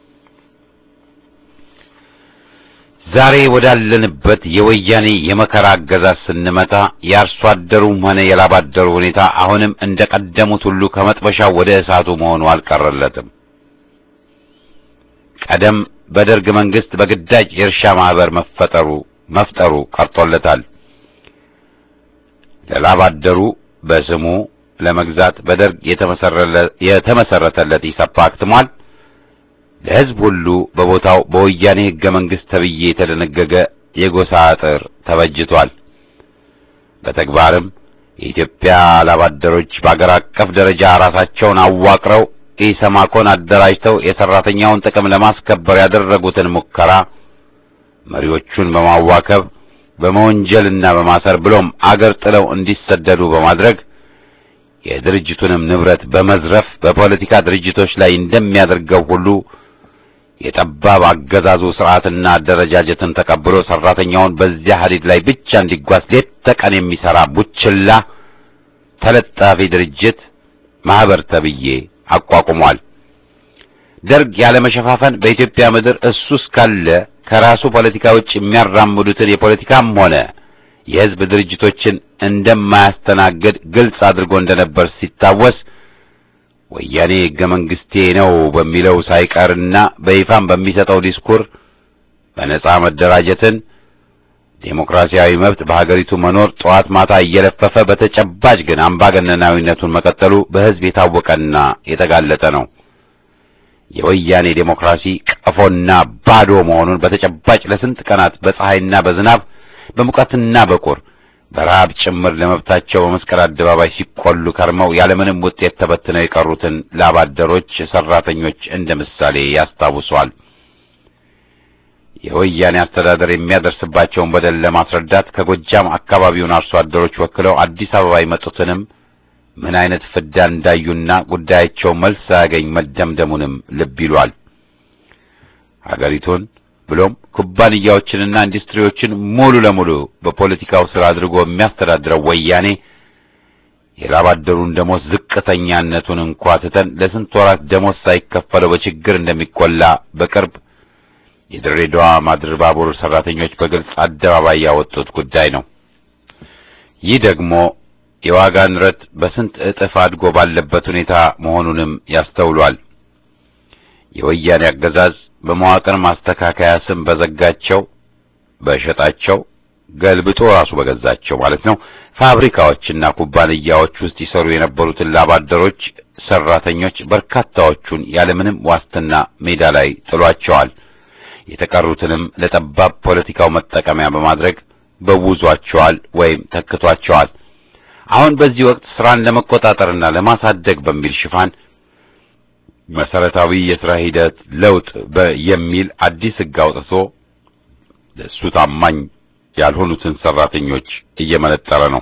ዛሬ ወዳለንበት የወያኔ የመከራ አገዛዝ ስንመጣ የአርሶ አደሩም ሆነ የላብ አደሩ ሁኔታ አሁንም እንደ ቀደሙት ሁሉ ከመጥበሻው ወደ እሳቱ መሆኑ አልቀረለትም። ቀደም በደርግ መንግስት በግዳጅ የእርሻ ማህበር መፈጠሩ መፍጠሩ ቀርቶለታል። ለላብ አደሩ በስሙ ለመግዛት በደርግ የተመሰረተለት ኢሰፓ አክትሟል። ለሕዝብ ሁሉ በቦታው በወያኔ ሕገ መንግሥት ተብዬ የተደነገገ የጎሳ አጥር ተበጅቷል። በተግባርም የኢትዮጵያ ላብ አደሮች በአገር አቀፍ ደረጃ ራሳቸውን አዋቅረው ኢሰማኮን አደራጅተው የሰራተኛውን ጥቅም ለማስከበር ያደረጉትን ሙከራ መሪዎቹን በማዋከብ በመወንጀልና በማሰር ብሎም አገር ጥለው እንዲሰደዱ በማድረግ የድርጅቱንም ንብረት በመዝረፍ በፖለቲካ ድርጅቶች ላይ እንደሚያደርገው ሁሉ የጠባብ አገዛዙ ስርዓትና አደረጃጀትን ተቀብሎ ሰራተኛውን በዚያ ሀዲድ ላይ ብቻ እንዲጓዝ ሌት ተቀን የሚሰራ ቡችላ ተለጣፊ ድርጅት ማህበር ተብዬ አቋቁሟል። ደርግ ያለመሸፋፈን በኢትዮጵያ ምድር እሱ እስካለ ከራሱ ፖለቲካ ውጭ የሚያራምዱትን የፖለቲካም ሆነ የሕዝብ ድርጅቶችን እንደማያስተናግድ ግልጽ አድርጎ እንደነበር ሲታወስ ወያኔ ሕገ መንግስቴ ነው በሚለው ሳይቀርና በይፋም በሚሰጠው ዲስኩር በነጻ መደራጀትን፣ ዴሞክራሲያዊ መብት በሀገሪቱ መኖር ጠዋት ማታ እየለፈፈ በተጨባጭ ግን አምባገነናዊነቱን መቀጠሉ በሕዝብ የታወቀና የተጋለጠ ነው። የወያኔ ዴሞክራሲ ቀፎና ባዶ መሆኑን በተጨባጭ ለስንት ቀናት በፀሐይና በዝናብ በሙቀትና በቁር በረሃብ ጭምር ለመብታቸው በመስቀል አደባባይ ሲቆሉ ከርመው ያለምንም ውጤት ተበትነው የቀሩትን ላባደሮች፣ ሰራተኞች እንደ ምሳሌ ያስታውሷል። የወያኔ አስተዳደር የሚያደርስባቸውን በደል ለማስረዳት ከጎጃም አካባቢውን አርሶ አደሮች ወክለው አዲስ አበባ የመጡትንም ምን አይነት ፍዳ እንዳዩና ጉዳያቸው መልስ ሳያገኝ መደምደሙንም ልብ ይሏል። ሀገሪቱን ብሎም ኩባንያዎችንና ኢንዱስትሪዎችን ሙሉ ለሙሉ በፖለቲካው ስራ አድርጎ የሚያስተዳድረው ወያኔ የላባደሩን ደሞዝ ዝቅተኛነቱን እንኳ ትተን ለስንት ወራት ደሞዝ ሳይከፈለው በችግር እንደሚቆላ በቅርብ የድሬዳዋ ማድር ባቡር ሰራተኞች በግልጽ አደባባይ ያወጡት ጉዳይ ነው። ይህ ደግሞ የዋጋ ንረት በስንት እጥፍ አድጎ ባለበት ሁኔታ መሆኑንም ያስተውሏል። የወያኔ አገዛዝ በመዋቅር ማስተካከያ ስም በዘጋቸው በሸጣቸው ገልብጦ ራሱ በገዛቸው ማለት ነው ፋብሪካዎችና ኩባንያዎች ውስጥ ይሰሩ የነበሩትን ላባደሮች ሰራተኞች በርካታዎቹን ያለምንም ዋስትና ሜዳ ላይ ጥሏቸዋል። የተቀሩትንም ለጠባብ ፖለቲካው መጠቀሚያ በማድረግ በውዟቸዋል ወይም ተክቷቸዋል። አሁን በዚህ ወቅት ስራን ለመቆጣጠርና ለማሳደግ በሚል ሽፋን መሰረታዊ የስራ ሂደት ለውጥ የሚል አዲስ ሕግ አውጥቶ ለእሱ ታማኝ ያልሆኑትን ሰራተኞች እየመነጠረ ነው።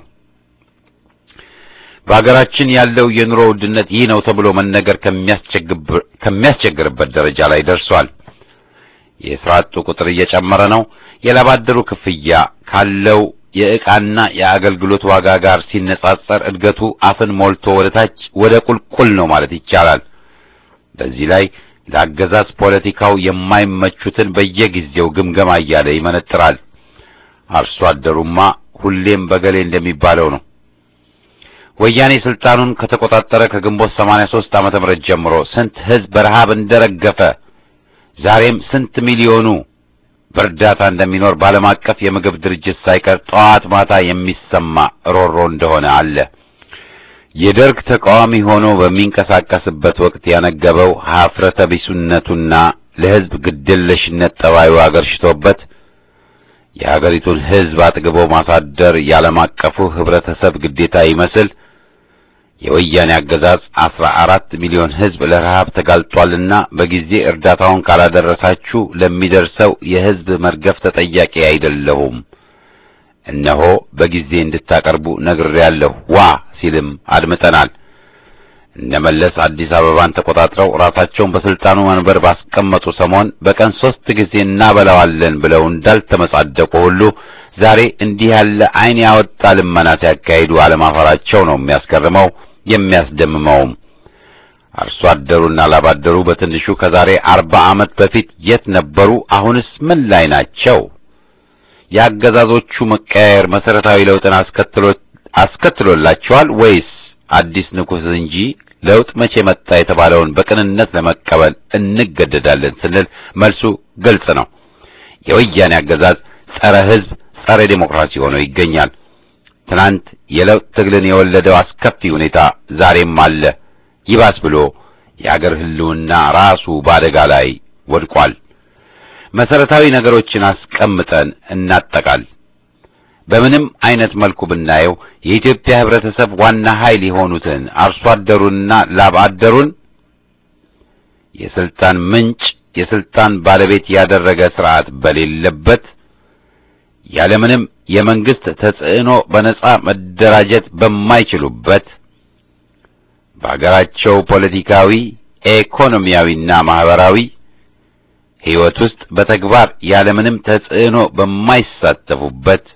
በሀገራችን ያለው የኑሮ ውድነት ይህ ነው ተብሎ መነገር ከሚያስቸግርበት ደረጃ ላይ ደርሷል። የስራ አጡ ቁጥር እየጨመረ ነው። የላባደሩ ክፍያ ካለው የዕቃና የአገልግሎት ዋጋ ጋር ሲነጻጸር እድገቱ አፍን ሞልቶ ወደ ታች ወደ ቁልቁል ነው ማለት ይቻላል። በዚህ ላይ ለአገዛዝ ፖለቲካው የማይመቹትን በየጊዜው ግምገማ እያለ ይመነጥራል። አርሶ አደሩማ ሁሌም በገሌ እንደሚባለው ነው። ወያኔ ስልጣኑን ከተቆጣጠረ ከግንቦት 83 ዓመተ ምህረት ጀምሮ ስንት ሕዝብ በረሃብ እንደረገፈ ዛሬም ስንት ሚሊዮኑ በእርዳታ እንደሚኖር በዓለም አቀፍ የምግብ ድርጅት ሳይቀር ጠዋት ማታ የሚሰማ ሮሮ እንደሆነ አለ። የደርግ ተቃዋሚ ሆኖ በሚንቀሳቀስበት ወቅት ያነገበው ሀፍረተ ቢሱነቱና ለሕዝብ ግድየለሽነት ጠባዩ አገርሽቶበት የሀገሪቱን ሕዝብ አጥግቦ ማሳደር የዓለም አቀፉ ህብረተሰብ ግዴታ ይመስል የወያኔ አገዛዝ አስራ አራት ሚሊዮን ሕዝብ ለረሃብ ተጋልጧልና በጊዜ እርዳታውን ካላደረሳችሁ ለሚደርሰው የሕዝብ መርገፍ ተጠያቂ አይደለሁም፣ እነሆ በጊዜ እንድታቀርቡ ነግሬያለሁ ዋ ሲልም አድምጠናል። እነ መለስ አዲስ አበባን ተቆጣጥረው ራሳቸውን በስልጣኑ መንበር ባስቀመጡ ሰሞን በቀን ሶስት ጊዜ እናበላዋለን ብለው እንዳልተመጻደቁ ሁሉ ዛሬ እንዲህ ያለ ዓይን ያወጣ ልመና ሲያካሂዱ አለማፈራቸው ነው የሚያስገርመው የሚያስደምመውም። አርሶ አደሩና ላባደሩ በትንሹ ከዛሬ አርባ ዓመት በፊት የት ነበሩ? አሁንስ ምን ላይ ናቸው? የአገዛዞቹ መቀያየር መሰረታዊ ለውጥን አስከትሎ አስከትሎላቸዋል ወይስ አዲስ ንጉሥ እንጂ ለውጥ መቼ መጣ የተባለውን በቅንነት ለመቀበል እንገደዳለን ስንል መልሱ ግልጽ ነው። የወያኔ አገዛዝ ጸረ ሕዝብ፣ ጸረ ዴሞክራሲ ሆኖ ይገኛል። ትናንት የለውጥ ትግልን የወለደው አስከፊ ሁኔታ ዛሬም አለ። ይባስ ብሎ የአገር ሕልውና ራሱ በአደጋ ላይ ወድቋል። መሰረታዊ ነገሮችን አስቀምጠን እናጠቃል። በምንም አይነት መልኩ ብናየው የኢትዮጵያ ህብረተሰብ ዋና ኃይል የሆኑትን አርሶ አደሩንና ላብ አደሩን የስልጣን ምንጭ የስልጣን ባለቤት ያደረገ ስርዓት በሌለበት ያለምንም የመንግስት ተጽዕኖ በነጻ መደራጀት በማይችሉበት በአገራቸው ፖለቲካዊ፣ ኢኮኖሚያዊና ማህበራዊ ሕይወት ውስጥ በተግባር ያለምንም ተጽዕኖ በማይሳተፉበት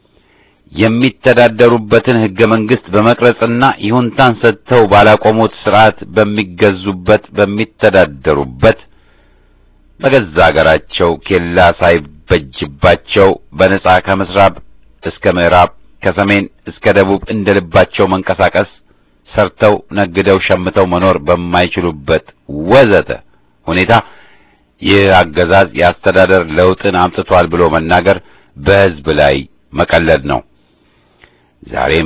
የሚተዳደሩበትን ህገ መንግስት በመቅረጽና ይሁንታን ሰጥተው ባላቆሙት ስርዓት በሚገዙበት በሚተዳደሩበት በገዛ አገራቸው ኬላ ሳይበጅባቸው በነጻ ከምስራብ እስከ ምዕራብ ከሰሜን እስከ ደቡብ እንደ ልባቸው መንቀሳቀስ ሰርተው ነግደው ሸምተው መኖር በማይችሉበት ወዘተ ሁኔታ ይህ አገዛዝ የአስተዳደር ለውጥን አምጥቷል ብሎ መናገር በህዝብ ላይ መቀለድ ነው። ዛሬም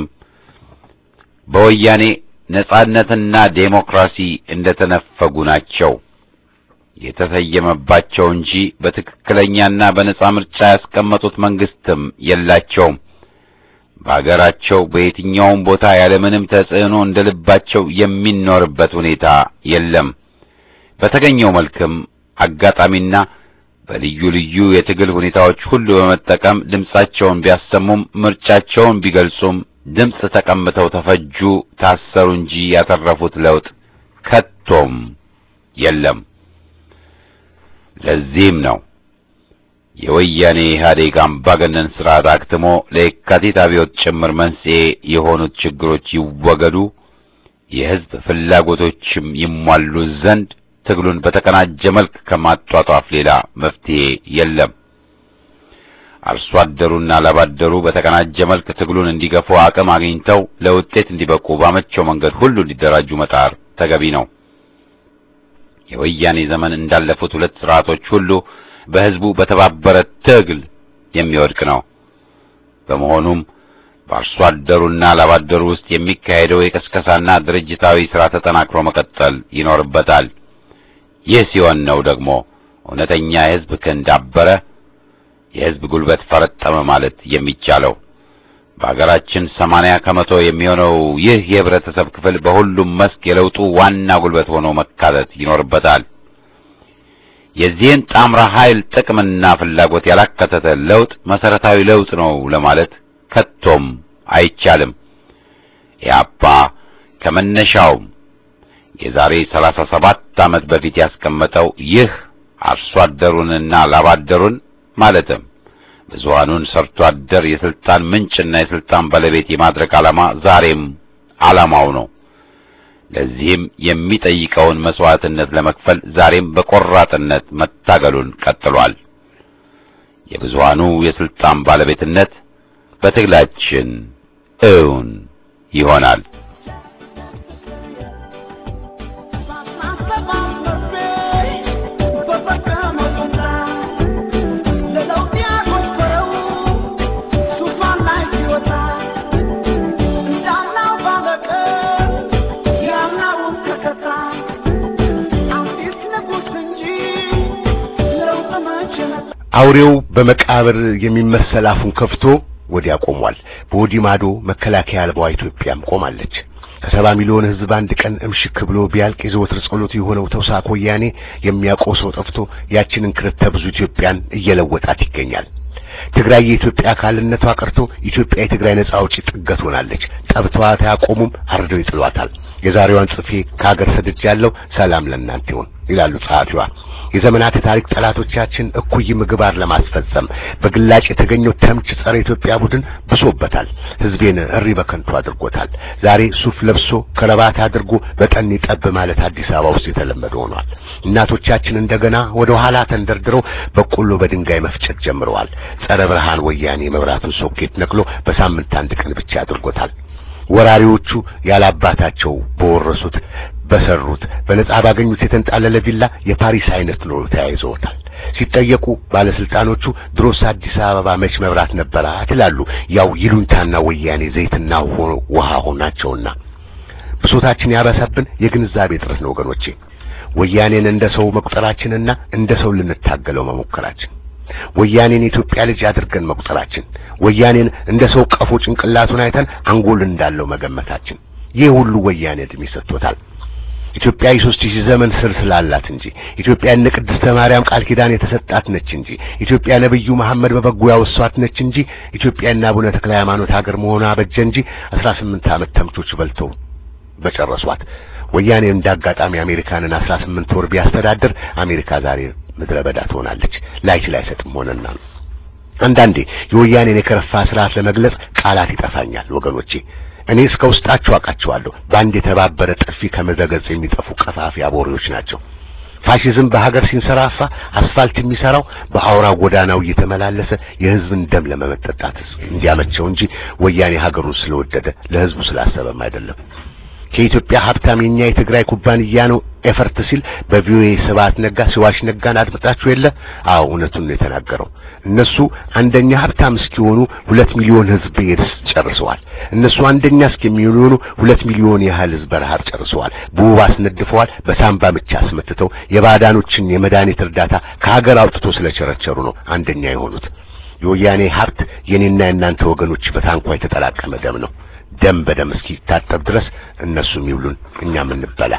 በወያኔ ነጻነትና ዴሞክራሲ እንደተነፈጉ ናቸው። የተሰየመባቸው እንጂ በትክክለኛና በነጻ ምርጫ ያስቀመጡት መንግስትም የላቸውም። በአገራቸው በየትኛውም ቦታ ያለምንም ተጽዕኖ እንደ ልባቸው የሚኖርበት ሁኔታ የለም። በተገኘው መልክም አጋጣሚና በልዩ ልዩ የትግል ሁኔታዎች ሁሉ በመጠቀም ድምጻቸውን ቢያሰሙም ምርጫቸውን ቢገልጹም ድምፅ ተቀምተው ተፈጁ፣ ታሰሩ እንጂ ያተረፉት ለውጥ ከቶም የለም። ለዚህም ነው የወያኔ ኢህአዴግ አምባገነን ስርዓት አክትሞ ለየካቲት አብዮት ጭምር መንስኤ የሆኑት ችግሮች ይወገዱ፣ የህዝብ ፍላጎቶችም ይሟሉ ዘንድ ትግሉን በተቀናጀ መልክ ከማጧጧፍ ሌላ መፍትሄ የለም። አርሶ አደሩና ላባደሩ በተቀናጀ መልክ ትግሉን እንዲገፉ አቅም አግኝተው ለውጤት እንዲበቁ ባመቸው መንገድ ሁሉ እንዲደራጁ መጣር ተገቢ ነው። የወያኔ ዘመን እንዳለፉት ሁለት ስርዓቶች ሁሉ በህዝቡ በተባበረ ትግል የሚወድቅ ነው። በመሆኑም በአርሶ አደሩና ላባደሩ ውስጥ የሚካሄደው የቀስቀሳና ድርጅታዊ ሥራ ተጠናክሮ መቀጠል ይኖርበታል። ይህ ሲሆን ነው ደግሞ እውነተኛ የህዝብ ክንድ አበረ፣ የህዝብ ጉልበት ፈረጠመ ማለት የሚቻለው። በአገራችን ሰማንያ ከመቶ የሚሆነው ይህ የህብረተሰብ ክፍል በሁሉም መስክ የለውጡ ዋና ጉልበት ሆኖ መካተት ይኖርበታል። የዚህን ጣምራ ኃይል ጥቅምና ፍላጎት ያላካተተ ለውጥ መሰረታዊ ለውጥ ነው ለማለት ከቶም አይቻልም። ኢህአፓ ከመነሻውም የዛሬ ሰላሳ ሰባት ዓመት በፊት ያስቀመጠው ይህ አርሶ አደሩንና ላባደሩን ማለትም ብዙሃኑን ሰርቶ አደር የስልጣን ምንጭና የስልጣን ባለቤት የማድረግ ዓላማ ዛሬም ዓላማው ነው። ለዚህም የሚጠይቀውን መስዋዕትነት ለመክፈል ዛሬም በቆራጥነት መታገሉን ቀጥሏል። የብዙሃኑ የስልጣን ባለቤትነት በትግላችን እውን ይሆናል። አውሬው በመቃብር የሚመሰል አፉን ከፍቶ ወዲያ ቆሟል። በወዲህ ማዶ መከላከያ አልባዋ ኢትዮጵያም ቆማለች። ከሰባ ሚሊዮን ሕዝብ አንድ ቀን እምሽክ ብሎ ቢያልቅ የዘወትር ጸሎቱ የሆነው ተውሳክ ወያኔ የሚያውቀው ሰው ጠፍቶ ያችንን ክርተ ብዙ ኢትዮጵያን እየለወጣት ይገኛል። ትግራይ የኢትዮጵያ አካልነቷ ቀርቶ ኢትዮጵያ የትግራይ ነጻ አውጪ ጥገት ሆናለች። ጠብተዋት አያቆሙም፣ አርደው ይጥሏታል። የዛሬዋን ጽፌ ከሀገር ሰድጃለሁ፣ ሰላም ለእናንተ ይሁን ይላሉ ጸሐፊዋ። የዘመናት የታሪክ ጠላቶቻችን እኩይ ምግባር ለማስፈጸም በግላጭ የተገኘው ተምች ጸረ ኢትዮጵያ ቡድን ብሶበታል። ህዝቤን እሪ በከንቱ አድርጎታል። ዛሬ ሱፍ ለብሶ ከረባት አድርጎ በጠን ጠብ ማለት አዲስ አበባ ውስጥ የተለመደ ሆኗል። እናቶቻችን እንደገና ወደ ኋላ ተንደርድረው በቆሎ በድንጋይ መፍጨት ጀምረዋል። ጸረ ብርሃን ወያኔ መብራቱን ሶኬት ነቅሎ በሳምንት አንድ ቀን ብቻ አድርጎታል። ወራሪዎቹ ያላባታቸው በወረሱት በሰሩት በነጻ ባገኙት የተንጣለለ ቪላ የፓሪስ አይነት ኑሮ ተያይዘውታል። ሲጠየቁ ባለስልጣኖቹ ድሮስ አዲስ አበባ መች መብራት ነበራት ይላሉ። ያው ይሉንታና ወያኔ ዘይትና ውሃ ሆናቸውና ብሶታችን ያበሰብን የግንዛቤ እጥረት ነው ወገኖቼ። ወያኔን እንደ ሰው መቁጠራችንና እንደ ሰው ልንታገለው መሞከራችን ወያኔን የኢትዮጵያ ልጅ አድርገን መቁጠራችን ወያኔን እንደ ሰው ቀፎ ጭንቅላቱን አይተን አንጎል እንዳለው መገመታችን ይህ ሁሉ ወያኔ እድሜ ሰጥቶታል። ኢትዮጵያ የሦስት ሺህ ዘመን ስር ስላላት እንጂ ኢትዮጵያ እነ ቅድስተ ማርያም ቃል ኪዳን የተሰጣት ነች እንጂ ኢትዮጵያ ነብዩ መሐመድ በበጎ ያወሷት ነች እንጂ ኢትዮጵያ እና አቡነ ተክለ ሃይማኖት ሀገር መሆኗ በጀ እንጂ አስራ ስምንት ዓመት ተምቾች በልተው በጨረሷት። ወያኔ እንዳጋጣሚ አሜሪካንን አስራ ስምንት ወር ቢያስተዳድር አሜሪካ ዛሬ ምድረ በዳ ትሆናለች። ላይችል አይሰጥም ሆነና ነው። አንዳንዴ የወያኔን የከረፋ ስርዓት ለመግለጽ ቃላት ይጠፋኛል ወገኖቼ። እኔ እስከ ውስጣቸው አውቃቸዋለሁ። በአንድ የተባበረ ጥፊ ከምድረገጽ የሚጠፉ ቀፋፊ አቦሬዎች ናቸው። ፋሺዝም በሀገር ሲንሰራፋ አስፋልት የሚሰራው በአውራ ጎዳናው እየተመላለሰ የህዝብን ደም ለመመጠጣት እንዲያመቸው እንጂ ወያኔ ሀገሩን ስለወደደ ለህዝቡ ስላሰበም አይደለም። ከኢትዮጵያ ሀብታም የኛ የትግራይ ኩባንያ ነው ኤፈርት ሲል በቪኦኤ ስብሐት ነጋ ሲዋሽ ነጋን አድምጣችሁ የለ? አዎ እውነቱን ነው የተናገረው። እነሱ አንደኛ ሀብታም እስኪሆኑ ሁለት ሚሊዮን ህዝብ ኤድስ ጨርሰዋል። እነሱ አንደኛ እስከሚሆኑ ሁለት ሚሊዮን ያህል ህዝብ በረሃብ ጨርሰዋል። በወባ አስነድፈዋል። በሳምባ ምች አስመትተው የባዕዳኖችን የመድኃኒት እርዳታ ከሀገር አውጥቶ ስለቸረቸሩ ነው አንደኛ የሆኑት። የወያኔ ሀብት የኔና የእናንተ ወገኖች በታንኳ የተጠላቀመ ደም ነው። ደም በደም እስኪታጠብ ድረስ እነሱም ይብሉን እኛም እንበላ።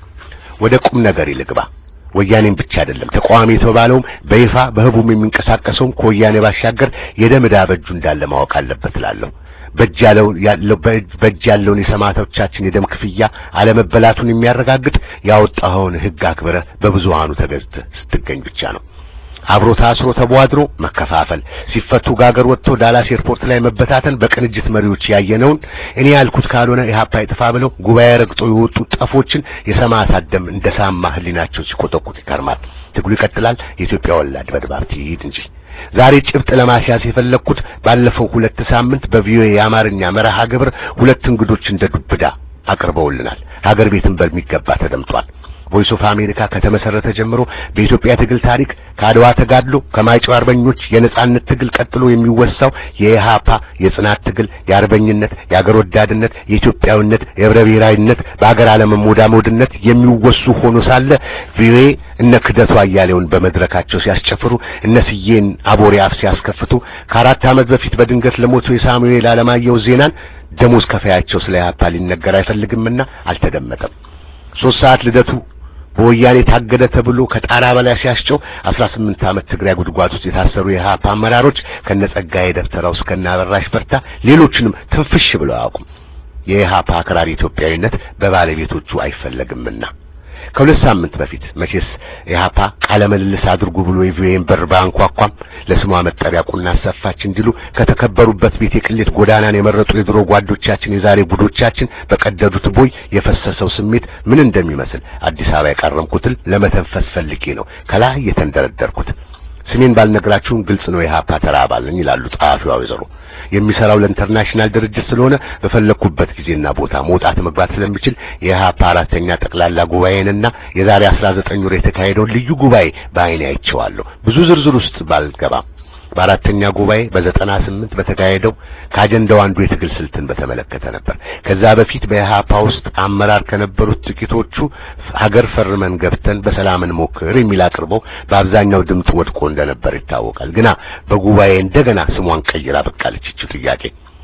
ወደ ቁም ነገር ይልግባ። ወያኔም ብቻ አይደለም ተቃዋሚ የተባለውም በይፋ በህቡም የሚንቀሳቀሰውም ከወያኔ ባሻገር የደም ዕዳ በእጁ እንዳለ ማወቅ አለበት እላለሁ። በእጅ ያለው ያለው በእጅ ያለውን የሰማዕታቶቻችን የደም ክፍያ አለመበላቱን የሚያረጋግጥ ያወጣኸውን ህግ አክብረህ በብዙሃኑ ተገዝተህ ስትገኝ ብቻ ነው። አብሮ ታስሮ ተቧድሮ መከፋፈል፣ ሲፈቱ ጋገር ወጥቶ ዳላስ ኤርፖርት ላይ መበታተን በቅንጅት መሪዎች ያየነውን እኔ ያልኩት ካልሆነ ኢህአፓ ይጥፋ ብለው ጉባኤ ረግጦ የወጡ ጠፎችን የሰማዕታት ደም እንደ ሳማ ህሊናቸው ሲቆጠቁጥ ይከርማል። ትግሉ ይቀጥላል። የኢትዮጵያ ወላድ በድባብ ትሂድ እንጂ ዛሬ ጭብጥ ለማስያዝ የፈለግኩት ባለፈው ሁለት ሳምንት በቪኦኤ የአማርኛ መርሃ ግብር ሁለት እንግዶች እንደ ዱብዳ አቅርበውልናል። ሀገር ቤትን በሚገባ ተደምጧል። ቮይስ ኦፍ አሜሪካ ከተመሰረተ ጀምሮ በኢትዮጵያ ትግል ታሪክ ከአድዋ ተጋድሎ ከማይጨው አርበኞች የነጻነት ትግል ቀጥሎ የሚወሳው የኢሃፓ የጽናት ትግል የአርበኝነት፣ የአገር ወዳድነት፣ የኢትዮጵያዊነት፣ የህብረ ብሔራዊነት በአገር አለመሞዳሞድነት የሚወሱ ሆኖ ሳለ ቪኦኤ እነ ክደቱ አያሌውን በመድረካቸው ሲያስጨፍሩ እነ ስዬን አቦሬ አፍ ሲያስከፍቱ ከአራት ዓመት በፊት በድንገት ለሞቱ የሳሙኤል አለማየሁ ዜናን ደሞዝ ከፋያቸው ስለ ኢሃፓ ሊነገር አይፈልግምና አልተደመጠም። ሶስት ሰዓት ልደቱ በወያኔ ታገደ ተብሎ ከጣራ በላይ ሲያስጨው 18 ዓመት ትግራይ ጉድጓድ ውስጥ የታሰሩ የኢሃፓ አመራሮች ከነጸጋዬ ደብተራው እስከነ አበራሽ በርታ ሌሎችንም ትንፍሽ ብለው አያውቁም። የኢሃፓ አክራሪ ኢትዮጵያዊነት በባለቤቶቹ አይፈለግምና ከሁለት ሳምንት በፊት መቼስ ኢሃፓ ቃለ ምልልስ አድርጉ ብሎ የቪኦኤን በር ባንኳኳም ለስሟ መጠሪያ ቁና አሰፋች እንዲሉ ከተከበሩበት ቤት የቅሌት ጎዳናን የመረጡ የድሮ ጓዶቻችን የዛሬ ጉዶቻችን በቀደዱት ቦይ የፈሰሰው ስሜት ምን እንደሚመስል አዲስ አበባ የቀረምኩትን ለመተንፈስ ፈልጌ ነው ከላይ የተንደረደርኩት። ስሜን ባልነግራችሁም ግልጽ ነው የኢሃፓ ተራ አባል ነኝ ይላሉ ጸሐፊዋ ወይዘሮ። የሚሰራው ለኢንተርናሽናል ድርጅት ስለሆነ በፈለኩበት ጊዜና ቦታ መውጣት መግባት ስለሚችል የኢሃፓ አራተኛ ጠቅላላ ጉባኤንና የዛሬ 19 ወር የተካሄደውን ልዩ ጉባኤ በአይኔ አይቼዋለሁ። ብዙ ዝርዝር ውስጥ ባልገባም በአራተኛ ጉባኤ በዘጠና ስምንት በተካሄደው ከአጀንዳው አንዱ የትግል ስልትን በተመለከተ ነበር። ከዛ በፊት በኢሃፓ ውስጥ አመራር ከነበሩት ጥቂቶቹ ሀገር ፈርመን ገብተን በሰላም እንሞክር የሚል አቅርበው በአብዛኛው ድምፅ ወድቆ እንደነበር ይታወቃል። ግና በጉባኤ እንደገና ስሟን ቀይራ በቃለች ይህች ጥያቄ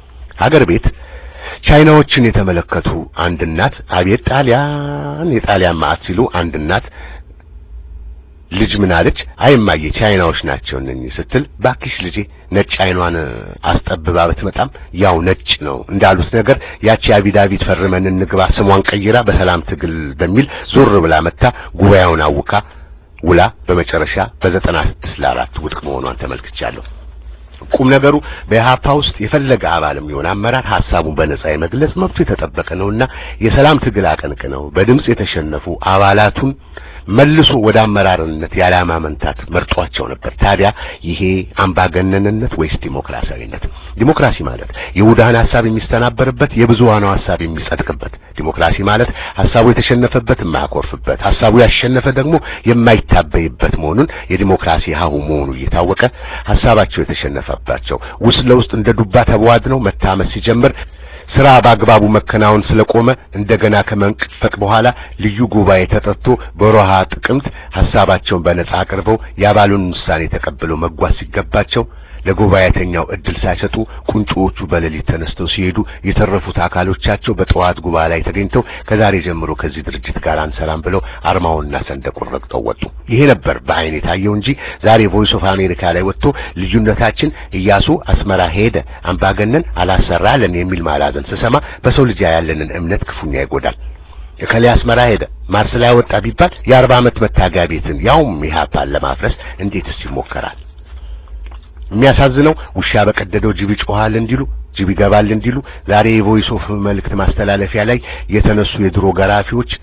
ሀገር ቤት ቻይናዎችን የተመለከቱ አንድ እናት አቤት ጣሊያን የጣሊያን ማዕት ሲሉ አንድ እናት ልጅ ምን አለች? አይማዬ ቻይናዎች ናቸው እነኚህ ስትል፣ ባክሽ ልጄ ነጭ አይኗን አስጠብባ ብትመጣም ያው ነጭ ነው እንዳሉት ነገር ያቺ አቢዳቢት ፈርመን እንግባ ስሟን ቀይራ በሰላም ትግል በሚል ዞር ብላ መታ ጉባኤውን አውካ ውላ በመጨረሻ በዘጠና ስድስት ለአራት ውድቅ መሆኗን ተመልክቻለሁ። ቁም ነገሩ በኢሃፓ ውስጥ የፈለገ አባልም ይሆን አመራር ሐሳቡን በነጻ የመግለጽ መብቱ የተጠበቀ ነውና የሰላም ትግል አቀንቅነው በድምጽ የተሸነፉ አባላቱን መልሶ ወደ አመራርነት ያለማ መንታት መርጧቸው ነበር። ታዲያ ይሄ አምባገነንነት ወይስ ዲሞክራሲያዊነት? ዲሞክራሲ ማለት የውዳን ሐሳብ የሚስተናበርበት የብዙሃኑ ሐሳብ የሚጸድቅበት፣ ዲሞክራሲ ማለት ሐሳቡ የተሸነፈበት የማያኮርፍበት፣ ሐሳቡ ያሸነፈ ደግሞ የማይታበይበት መሆኑን የዲሞክራሲ ሀሁ መሆኑ እየታወቀ ሐሳባቸው የተሸነፈባቸው ውስጥ ለውስጥ እንደ ዱባ ተቧድነው መታመስ ሲጀምር ስራ በአግባቡ መከናወን ስለቆመ እንደገና ከመንፈቅ በኋላ ልዩ ጉባኤ ተጠርቶ በሮሃ ጥቅምት ሐሳባቸውን በነጻ አቅርበው የአባሉን ውሳኔ ተቀብለው መጓዝ ሲገባቸው ለጉባኤተኛው እድል ሳይሰጡ ቁንጮዎቹ በሌሊት ተነስተው ሲሄዱ የተረፉት አካሎቻቸው በጠዋት ጉባኤ ላይ ተገኝተው ከዛሬ ጀምሮ ከዚህ ድርጅት ጋር አንሰራም ብለው አርማውንና ሰንደቁን ረግጠው ወጡ። ይሄ ነበር በአይን የታየው እንጂ ዛሬ ቮይስ ኦፍ አሜሪካ ላይ ወጥቶ ልዩነታችን እያሱ አስመራ ሄደ፣ አምባገነን አላሰራለን የሚል ማላዘን ስሰማ በሰው ልጅ ያለንን እምነት ክፉኛ ይጎዳል። እከሌ አስመራ ሄደ ማርስ ላይ ወጣ ቢባል የአርባ ዓመት መታገያ ቤትን ያውም ኢህአፓን ለማፍረስ እንዴትስ ይሞከራል? የሚያሳዝነው ውሻ በቀደደው ጅብ ይጮሃል እንዲሉ ጅብ ይገባል እንዲሉ ዛሬ የቮይስ ኦፍ መልእክት ማስተላለፊያ ላይ የተነሱ የድሮ ገራፊዎች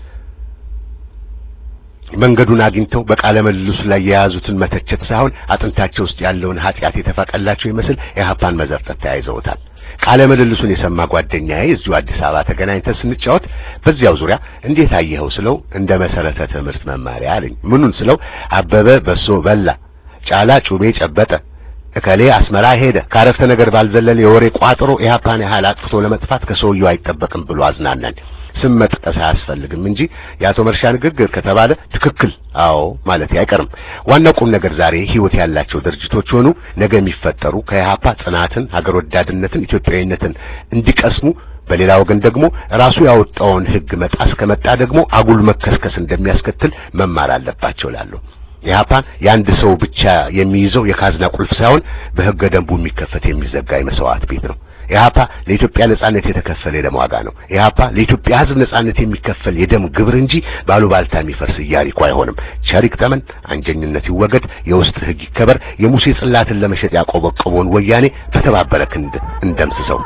መንገዱን አግኝተው በቃለ መልሱ ላይ የያዙትን መተቸት ሳይሆን አጥንታቸው ውስጥ ያለውን ኃጢአት የተፋቀላቸው ይመስል የኢህአፓን መዘርጠት ተያይዘውታል። ቃለ ምልልሱን የሰማ ጓደኛዬ እዚሁ አዲስ አበባ ተገናኝተን ስንጫወት በዚያው ዙሪያ እንዴት አየኸው ስለው እንደ መሰረተ ትምህርት መማሪያ አለኝ። ምኑን ስለው አበበ በሶ በላ፣ ጫላ ጩቤ ጨበጠ፣ እከሌ አስመራ ሄደ ካረፍተ ነገር ባልዘለለ የወሬ ቋጥሮ ኢህአፓን ያህል አጥፍቶ ለመጥፋት ከሰውየው አይጠበቅም ብሎ አዝናናኝ። ስም መጥቀስ አያስፈልግም እንጂ የአቶ መርሻ ንግግር ከተባለ ትክክል አዎ ማለት አይቀርም። ዋናው ቁም ነገር ዛሬ ህይወት ያላቸው ድርጅቶች ሆኑ ነገ የሚፈጠሩ ከኢህአፓ ጽናትን፣ ሀገር ወዳድነትን፣ ኢትዮጵያዊነትን እንዲቀስሙ በሌላ ወገን ደግሞ ራሱ ያወጣውን ህግ መጣስ ከመጣ ደግሞ አጉል መከስከስ እንደሚያስከትል መማር አለባቸው እላለሁ። ኢህአፓን የአንድ ሰው ብቻ የሚይዘው የካዝና ቁልፍ ሳይሆን በህገ ደንቡ የሚከፈት የሚዘጋ የመስዋዕት ቤት ነው። ኢህአፓ ለኢትዮጵያ ነጻነት የተከፈለ የደም ዋጋ ነው። ኢህአፓ ለኢትዮጵያ ህዝብ ነጻነት የሚከፈል የደም ግብር እንጂ ባሉባልታ የሚፈርስ ኢያሪኮ አይሆንም። ቸሪክ ጠመን አንጀኝነት ይወገድ፣ የውስጥ ህግ ይከበር። የሙሴ ጽላትን ለመሸጥ ያቆበቆበውን ወያኔ በተባበረ ክንድ እንደምስሰው።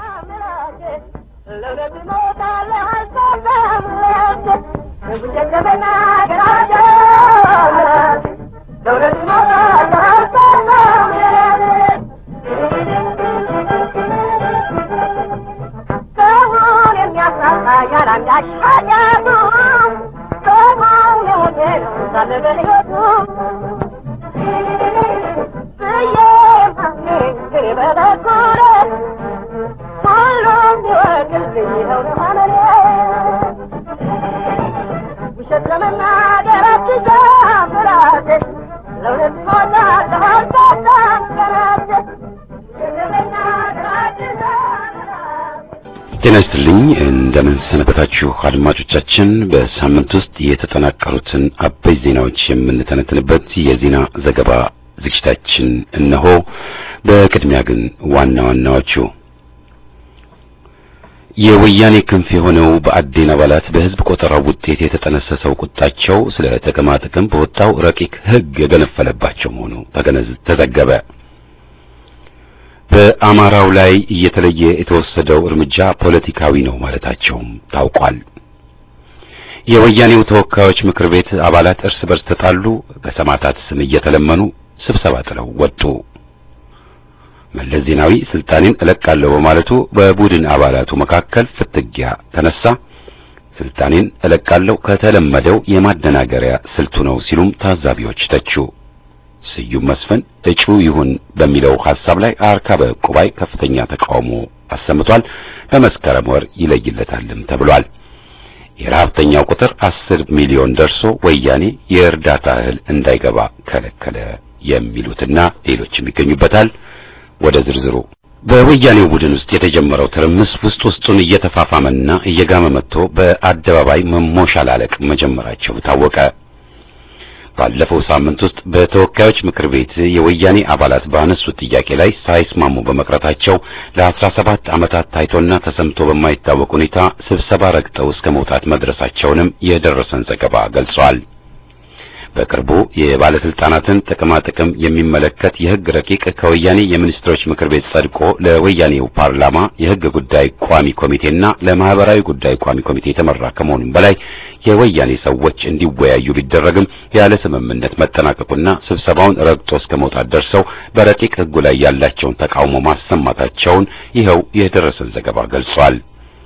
ጤና ይስጥልኝ እንደምን ሰነበታችሁ አድማጮቻችን። በሳምንት ውስጥ የተጠናቀሩትን አበይ ዜናዎች የምንተነትንበት የዜና ዘገባ ዝግጅታችን እነሆ። በቅድሚያ ግን ዋና ዋናዎቹ የወያኔ ክንፍ የሆነው በአዴን አባላት በህዝብ ቆጠራው ውጤት የተጠነሰሰው ቁጣቸው ስለ ጥቅማ ጥቅም በወጣው ረቂቅ ህግ የገነፈለባቸው መሆኑ ተዘገበ። በአማራው ላይ እየተለየ የተወሰደው እርምጃ ፖለቲካዊ ነው ማለታቸውም ታውቋል። የወያኔው ተወካዮች ምክር ቤት አባላት እርስ በርስ ተጣሉ፣ በሰማዕታት ስም እየተለመኑ ስብሰባ ጥለው ወጡ። መለስ ዜናዊ ስልጣኔን እለቃለሁ በማለቱ በቡድን አባላቱ መካከል ፍትጊያ ተነሳ። ስልጣኔን እለቃለሁ ከተለመደው የማደናገሪያ ስልቱ ነው ሲሉም ታዛቢዎች ተቹ። ስዩም መስፍን እጩ ይሁን በሚለው ሐሳብ ላይ አርካበ ቁባይ ከፍተኛ ተቃውሞ አሰምቷል። በመስከረም ወር ይለይለታልም ተብሏል። የረሀብተኛው ቁጥር አስር ሚሊዮን ደርሶ ወያኔ የእርዳታ እህል እንዳይገባ ከለከለ የሚሉትና ሌሎችም ይገኙበታል። ወደ ዝርዝሩ በወያኔው ቡድን ውስጥ የተጀመረው ትርምስ ውስጥ ውስጡን እየተፋፋመና እየጋመ መጥቶ በአደባባይ መሞሻላለቅ መጀመራቸው ታወቀ። ባለፈው ሳምንት ውስጥ በተወካዮች ምክር ቤት የወያኔ አባላት ባነሱት ጥያቄ ላይ ሳይስማሙ በመቅረታቸው ለአስራ ሰባት ዓመታት ታይቶና ተሰምቶ በማይታወቅ ሁኔታ ስብሰባ ረግጠው እስከ መውጣት መድረሳቸውንም የደረሰን ዘገባ ገልጿል። በቅርቡ የባለስልጣናትን ጥቅማ ጥቅም የሚመለከት የሕግ ረቂቅ ከወያኔ የሚኒስትሮች ምክር ቤት ጸድቆ ለወያኔው ፓርላማ የሕግ ጉዳይ ቋሚ ኮሚቴና ለማህበራዊ ጉዳይ ቋሚ ኮሚቴ የተመራ ከመሆኑም በላይ የወያኔ ሰዎች እንዲወያዩ ቢደረግም ያለ ስምምነት መጠናቀቁና ስብሰባውን ረግጦ እስከ መውጣት ደርሰው በረቂቅ ሕጉ ላይ ያላቸውን ተቃውሞ ማሰማታቸውን ይኸው የደረሰን ዘገባ ገልጿል።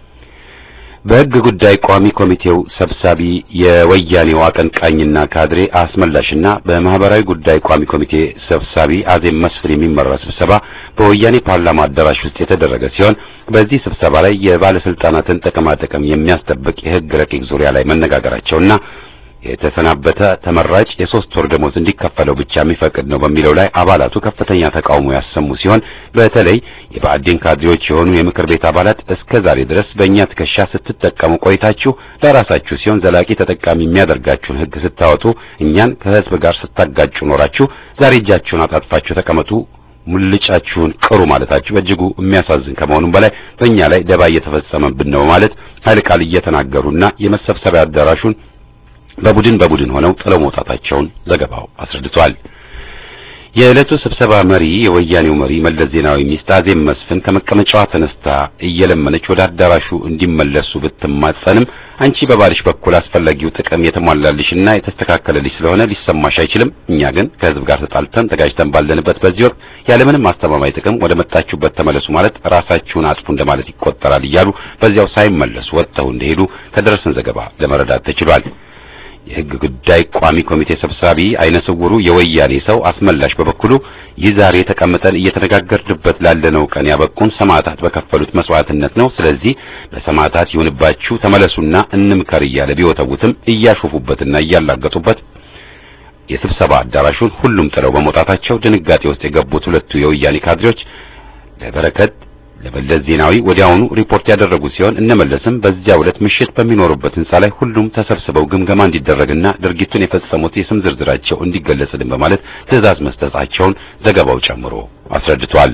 በሕግ ጉዳይ ቋሚ ኮሚቴው ሰብሳቢ የወያኔው አቀንቃኝና ካድሬ አስመላሽና በማህበራዊ ጉዳይ ቋሚ ኮሚቴ ሰብሳቢ አዜብ መስፍን የሚመራ ስብሰባ በወያኔ ፓርላማ አዳራሽ ውስጥ የተደረገ ሲሆን በዚህ ስብሰባ ላይ የባለስልጣናትን ጥቅማ ጥቅም የሚያስጠብቅ የሕግ ረቂቅ ዙሪያ ላይ መነጋገራቸውና የተሰናበተ ተመራጭ የሶስት ወር ደሞዝ እንዲከፈለው ብቻ የሚፈቅድ ነው በሚለው ላይ አባላቱ ከፍተኛ ተቃውሞ ያሰሙ ሲሆን በተለይ የብአዴን ካድሬዎች የሆኑ የምክር ቤት አባላት እስከ ዛሬ ድረስ በእኛ ትከሻ ስትጠቀሙ ቆይታችሁ ለራሳችሁ ሲሆን ዘላቂ ተጠቃሚ የሚያደርጋችሁን ሕግ ስታወጡ እኛን ከሕዝብ ጋር ስታጋጩ ኖራችሁ ዛሬ እጃችሁን አጣጥፋችሁ ተቀመጡ ሙልጫችሁን ቅሩ ማለታችሁ በእጅጉ የሚያሳዝን ከመሆኑም በላይ በእኛ ላይ ደባ እየተፈጸመብን ነው ማለት ኃይለ ቃል እየተናገሩና የመሰብሰቢያ አዳራሹን በቡድን በቡድን ሆነው ጥለው መውጣታቸውን ዘገባው አስረድቷል። የዕለቱ ስብሰባ መሪ የወያኔው መሪ መለስ ዜናዊ ሚስት አዜብ መስፍን ከመቀመጫዋ ተነስታ እየለመነች ወደ አዳራሹ እንዲመለሱ ብትማጸንም አንቺ በባልሽ በኩል አስፈላጊው ጥቅም የተሟላልሽና የተስተካከለልሽ ስለሆነ ሊሰማሽ አይችልም። እኛ ግን ከህዝብ ጋር ተጣልተን ተጋጅተን ባለንበት በዚህ ወቅት ያለምንም አስተማማኝ ጥቅም ወደ መጣችሁበት ተመለሱ ማለት ራሳችሁን አጥፉ እንደማለት ይቆጠራል እያሉ በዚያው ሳይመለሱ ወጥተው እንደሄዱ ከደረሰን ዘገባ ለመረዳት ተችሏል። የህግ ጉዳይ ቋሚ ኮሚቴ ሰብሳቢ አይነ ስውሩ የወያኔ ሰው አስመላሽ በበኩሉ ይህ ዛሬ ተቀምጠን እየተነጋገርንበት ላለነው ቀን ያበቁን ሰማዕታት በከፈሉት መስዋዕትነት ነው። ስለዚህ ለሰማዕታት ይሁንባችሁ ተመለሱና እንምከር እያለ ቢወተውትም እያሾፉበትና እያላገጡበት የስብሰባ አዳራሹን ሁሉም ጥለው በመውጣታቸው ድንጋጤ ውስጥ የገቡት ሁለቱ የወያኔ ካድሬዎች ለበረከት ለመለስ ዜናዊ ወዲያውኑ ሪፖርት ያደረጉ ሲሆን እነመለስም በዚያው ዕለት ምሽት በሚኖሩበት ህንጻ ላይ ሁሉም ተሰብስበው ግምገማ እንዲደረግና ድርጊቱን የፈጸሙት የስም ዝርዝራቸው እንዲገለጽልን በማለት ትዕዛዝ መስጠታቸውን ዘገባው ጨምሮ አስረድቷል።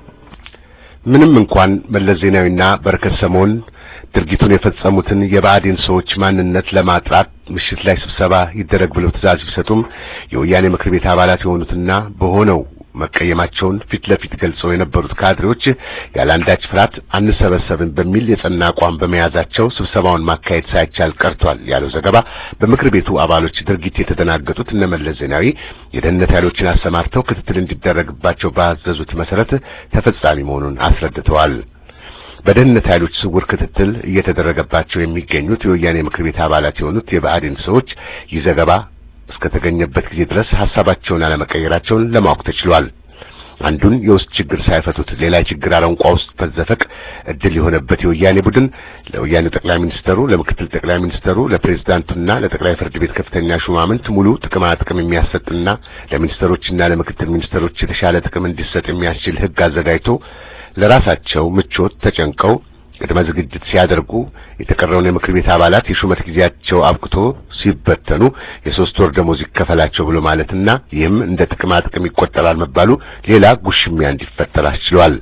ምንም እንኳን መለስ ዜናዊና በረከት ስምዖን ድርጊቱን የፈጸሙትን የብአዴን ሰዎች ማንነት ለማጥራት ምሽት ላይ ስብሰባ ይደረግ ብለው ትዕዛዝ ቢሰጡም የወያኔ ምክር ቤት አባላት የሆኑትና በሆነው መቀየማቸውን ፊት ለፊት ገልጸው የነበሩት ካድሬዎች ያለ አንዳች ፍርሃት አንሰበሰብን በሚል የጸና አቋም በመያዛቸው ስብሰባውን ማካሄድ ሳይቻል ቀርቷል ያለው ዘገባ በምክር ቤቱ አባሎች ድርጊት የተደናገጡት እነ መለስ ዜናዊ የደህንነት ኃይሎችን አሰማርተው ክትትል እንዲደረግባቸው ባዘዙት መሰረት ተፈጻሚ መሆኑን አስረድተዋል። በደህንነት ኃይሎች ስውር ክትትል እየተደረገባቸው የሚገኙት የወያኔ ምክር ቤት አባላት የሆኑት የብአዴን ሰዎች ይህ ዘገባ እስከተገኘበት ጊዜ ድረስ ሐሳባቸውን አለመቀየራቸውን ለማወቅ ተችሏል። አንዱን የውስጥ ችግር ሳይፈቱት ሌላ ችግር አረንቋ ውስጥ መዘፈቅ እድል የሆነበት የወያኔ ቡድን ለወያኔው ጠቅላይ ሚኒስተሩ፣ ለምክትል ጠቅላይ ሚኒስተሩ፣ ለፕሬዝዳንቱና ለጠቅላይ ፍርድ ቤት ከፍተኛ ሹማምንት ሙሉ ጥቅማ ጥቅም የሚያሰጥና ለሚኒስተሮችና ለምክትል ሚኒስተሮች የተሻለ ጥቅም እንዲሰጥ የሚያስችል ሕግ አዘጋጅቶ ለራሳቸው ምቾት ተጨንቀው ቅድመ ዝግጅት ሲያደርጉ የተቀረውን የምክር ቤት አባላት የሹመት ጊዜያቸው አብቅቶ ሲበተኑ የሶስት ወር ደሞዝ ይከፈላቸው ብሎ ማለትና ይህም እንደ ጥቅማ ጥቅም ይቆጠራል መባሉ ሌላ ጉሽሚያ እንዲፈጠር አስችሏል።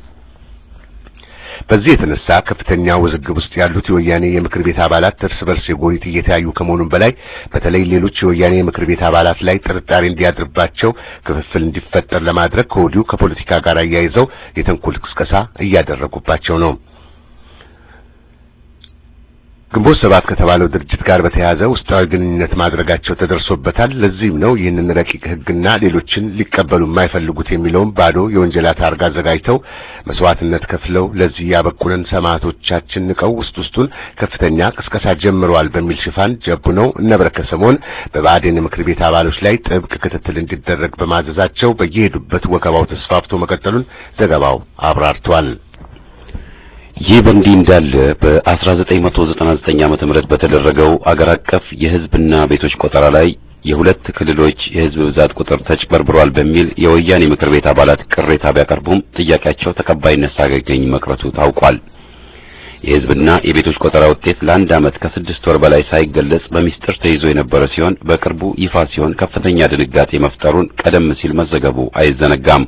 በዚህ የተነሳ ከፍተኛ ውዝግብ ውስጥ ያሉት የወያኔ የምክር ቤት አባላት እርስ በርስ የጎሪት እየተያዩ ከመሆኑም በላይ በተለይ ሌሎች የወያኔ የምክር ቤት አባላት ላይ ጥርጣሬ እንዲያድርባቸው ክፍፍል እንዲፈጠር ለማድረግ ከወዲሁ ከፖለቲካ ጋር አያይዘው የተንኮል ቅስቀሳ እያደረጉባቸው ነው። ግንቦት ሰባት ከተባለው ድርጅት ጋር በተያያዘ ውስጣዊ ግንኙነት ማድረጋቸው ተደርሶበታል። ለዚህም ነው ይህንን ረቂቅ ሕግና ሌሎችን ሊቀበሉ የማይፈልጉት የሚለውን ባዶ የወንጀላ ታርጋ አዘጋጅተው መስዋዕትነት ከፍለው ለዚህ ያበቁንን ሰማዕቶቻችን ንቀው ውስጥ ውስጡን ከፍተኛ ቅስቀሳ ጀምረዋል በሚል ሽፋን ጀቡ ነው እነ በረከት ስምዖን በብአዴን ምክር ቤት አባሎች ላይ ጥብቅ ክትትል እንዲደረግ በማዘዛቸው በየሄዱበት ወከባው ተስፋፍቶ መቀጠሉን ዘገባው አብራርቷል። ይህ በእንዲህ እንዳለ በ1999 ዓመተ ምህረት በተደረገው አገር አቀፍ የህዝብና ቤቶች ቆጠራ ላይ የሁለት ክልሎች የህዝብ ብዛት ቁጥር ተጭበርብሯል በሚል የወያኔ ምክር ቤት አባላት ቅሬታ ቢያቀርቡም ጥያቄያቸው ተቀባይነት ሳያገኝ መቅረቱ ታውቋል። የህዝብና የቤቶች ቆጠራ ውጤት ለአንድ ዓመት ከስድስት ወር በላይ ሳይገለጽ በሚስጥር ተይዞ የነበረ ሲሆን በቅርቡ ይፋ ሲሆን ከፍተኛ ድንጋጤ መፍጠሩን ቀደም ሲል መዘገቡ አይዘነጋም።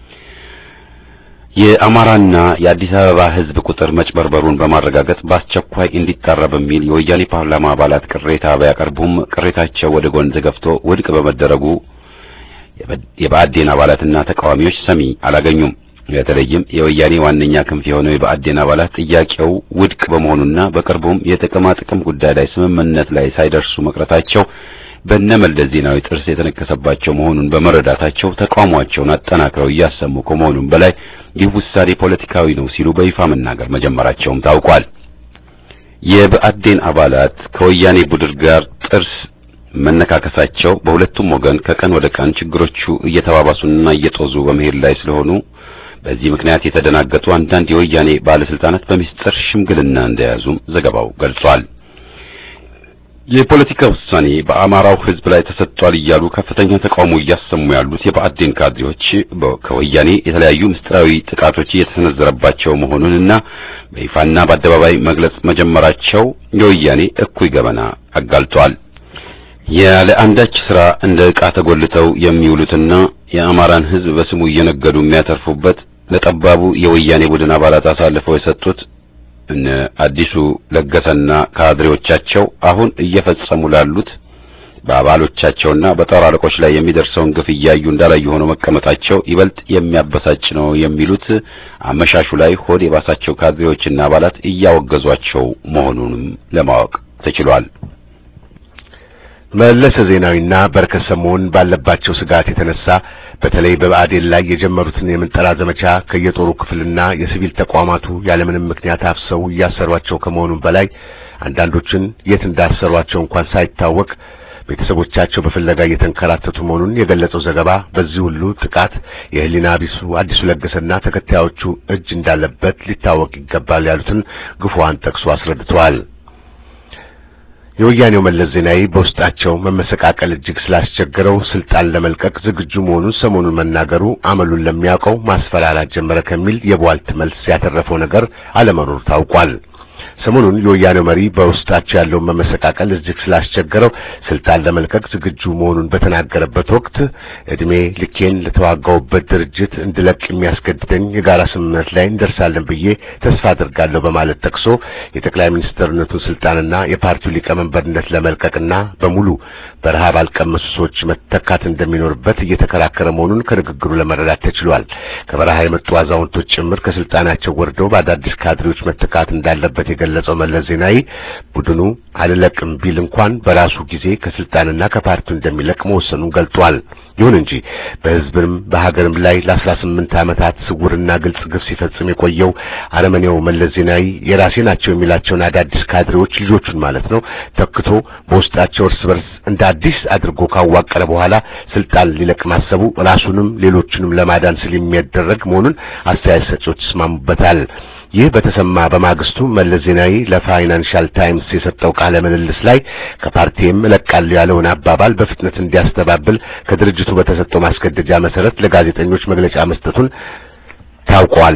የአማራና የአዲስ አበባ ህዝብ ቁጥር መጭበርበሩን በማረጋገጥ በአስቸኳይ እንዲጣራ በሚል የወያኔ ፓርላማ አባላት ቅሬታ ቢያቀርቡም ቅሬታቸው ወደ ጎን ተገፍቶ ውድቅ በመደረጉ የብአዴን አባላትና ተቃዋሚዎች ሰሚ አላገኙም። በተለይም የወያኔ ዋነኛ ክንፍ የሆነው የብአዴን አባላት ጥያቄው ውድቅ በመሆኑና በቅርቡም የጥቅማ ጥቅም ጉዳይ ላይ ስምምነት ላይ ሳይደርሱ መቅረታቸው በነመለስ ዜናዊ ጥርስ የተነከሰባቸው መሆኑን በመረዳታቸው ተቃውሟቸውን አጠናክረው እያሰሙ ከመሆኑም በላይ ይህ ውሳኔ ፖለቲካዊ ነው ሲሉ በይፋ መናገር መጀመራቸውም ታውቋል። የብአዴን አባላት ከወያኔ ቡድን ጋር ጥርስ መነካከሳቸው በሁለቱም ወገን ከቀን ወደ ቀን ችግሮቹ እየተባባሱና እየጦዙ በመሄድ ላይ ስለሆኑ በዚህ ምክንያት የተደናገጡ አንዳንድ የወያኔ ባለስልጣናት በሚስጥር ሽምግልና እንደያዙም ዘገባው ገልጿል። የፖለቲካ ውሳኔ በአማራው ሕዝብ ላይ ተሰጥቷል እያሉ ከፍተኛ ተቃውሞ እያሰሙ ያሉት የብአዴን ካድሬዎች ከወያኔ የተለያዩ ምስጢራዊ ጥቃቶች እየተሰነዘረባቸው መሆኑንና በይፋና በአደባባይ መግለጽ መጀመራቸው የወያኔ እኩይ ገበና አጋልጧል። ያለ አንዳች ስራ እንደ ዕቃ ተጎልተው የሚውሉትና የአማራን ሕዝብ በስሙ እየነገዱ የሚያተርፉበት ለጠባቡ የወያኔ ቡድን አባላት አሳልፈው የሰጡት እነ አዲሱ ለገሰና ካድሬዎቻቸው አሁን እየፈጸሙ ላሉት በአባሎቻቸውና በጦር አለቆች ላይ የሚደርሰውን ግፍ እያዩ እንዳላዩ ሆነው መቀመጣቸው ይበልጥ የሚያበሳጭ ነው የሚሉት አመሻሹ ላይ ሆድ የባሳቸው ካድሬዎችና አባላት እያወገዟቸው መሆኑንም ለማወቅ ተችሏል። መለሰ ዜናዊና በረከት ስምዖን ባለባቸው ስጋት የተነሳ በተለይ በብአዴን ላይ የጀመሩትን የምንጠራ ዘመቻ ከየጦሩ ክፍልና የሲቪል ተቋማቱ ያለምንም ምክንያት አፍሰው እያሰሯቸው ከመሆኑም በላይ አንዳንዶችን የት እንዳሰሯቸው እንኳን ሳይታወቅ ቤተሰቦቻቸው በፍለጋ እየተንከራተቱ መሆኑን የገለጸው ዘገባ በዚህ ሁሉ ጥቃት የህሊና ቢሱ አዲሱ ለገሰና ተከታዮቹ እጅ እንዳለበት ሊታወቅ ይገባል ያሉትን ግፉዋን ጠቅሶ አስረድተዋል። የወያኔው መለስ ዜናዊ በውስጣቸው መመሰቃቀል እጅግ ስላስቸገረው ስልጣን ለመልቀቅ ዝግጁ መሆኑን ሰሞኑን መናገሩ አመሉን ለሚያውቀው ማስፈራራት ጀመረ ከሚል የቧልት መልስ ያተረፈው ነገር አለመኖሩ ታውቋል። ሰሞኑን የወያኔው መሪ በውስጣቸው ያለውን መመሰቃቀል እጅግ ስላስቸገረው ስልጣን ለመልቀቅ ዝግጁ መሆኑን በተናገረበት ወቅት እድሜ ልኬን ለተዋጋውበት ድርጅት እንድለቅ የሚያስገድደኝ የጋራ ስምምነት ላይ እንደርሳለን ብዬ ተስፋ አድርጋለሁ በማለት ጠቅሶ የጠቅላይ ሚኒስትርነቱን ስልጣንና የፓርቲው ሊቀመንበርነት ለመልቀቅና በሙሉ በረሃብ አልቀመሱ ሰዎች መተካት እንደሚኖርበት እየተከራከረ መሆኑን ከንግግሩ ለመረዳት ተችሏል። ከበረሃ የመጡ አዛውንቶች ጭምር ከስልጣናቸው ወርደው በአዳዲስ ካድሬዎች መተካት እንዳለበት የገለጸው መለስ ዜናዊ ቡድኑ አልለቅም ቢል እንኳን በራሱ ጊዜ ከስልጣንና ከፓርቲው እንደሚለቅ መወሰኑን ገልጧል። ይሁን እንጂ በሕዝብም በሀገርም ላይ ለአስራ ስምንት ዓመታት ስውርና ግልጽ ግፍ ሲፈጽም የቆየው አረመኔው መለስ ዜናዊ የራሴ ናቸው የሚላቸውን አዳዲስ ካድሬዎች ልጆቹን ማለት ነው ተክቶ በውስጣቸው እርስ በርስ እንደ አዲስ አድርጎ ካዋቀረ በኋላ ስልጣን ሊለቅ ማሰቡ ራሱንም ሌሎቹንም ለማዳን ሲል የሚያደረግ መሆኑን አስተያየት ሰጪዎች ይስማሙበታል። ይህ በተሰማ በማግስቱ መለስ ዜናዊ ለፋይናንሻል ታይምስ የሰጠው ቃለ ምልልስ ላይ ከፓርቲም እለቃለሁ ያለውን አባባል በፍጥነት እንዲያስተባብል ከድርጅቱ በተሰጠው ማስገደጃ መሰረት ለጋዜጠኞች መግለጫ መስጠቱን ታውቋል።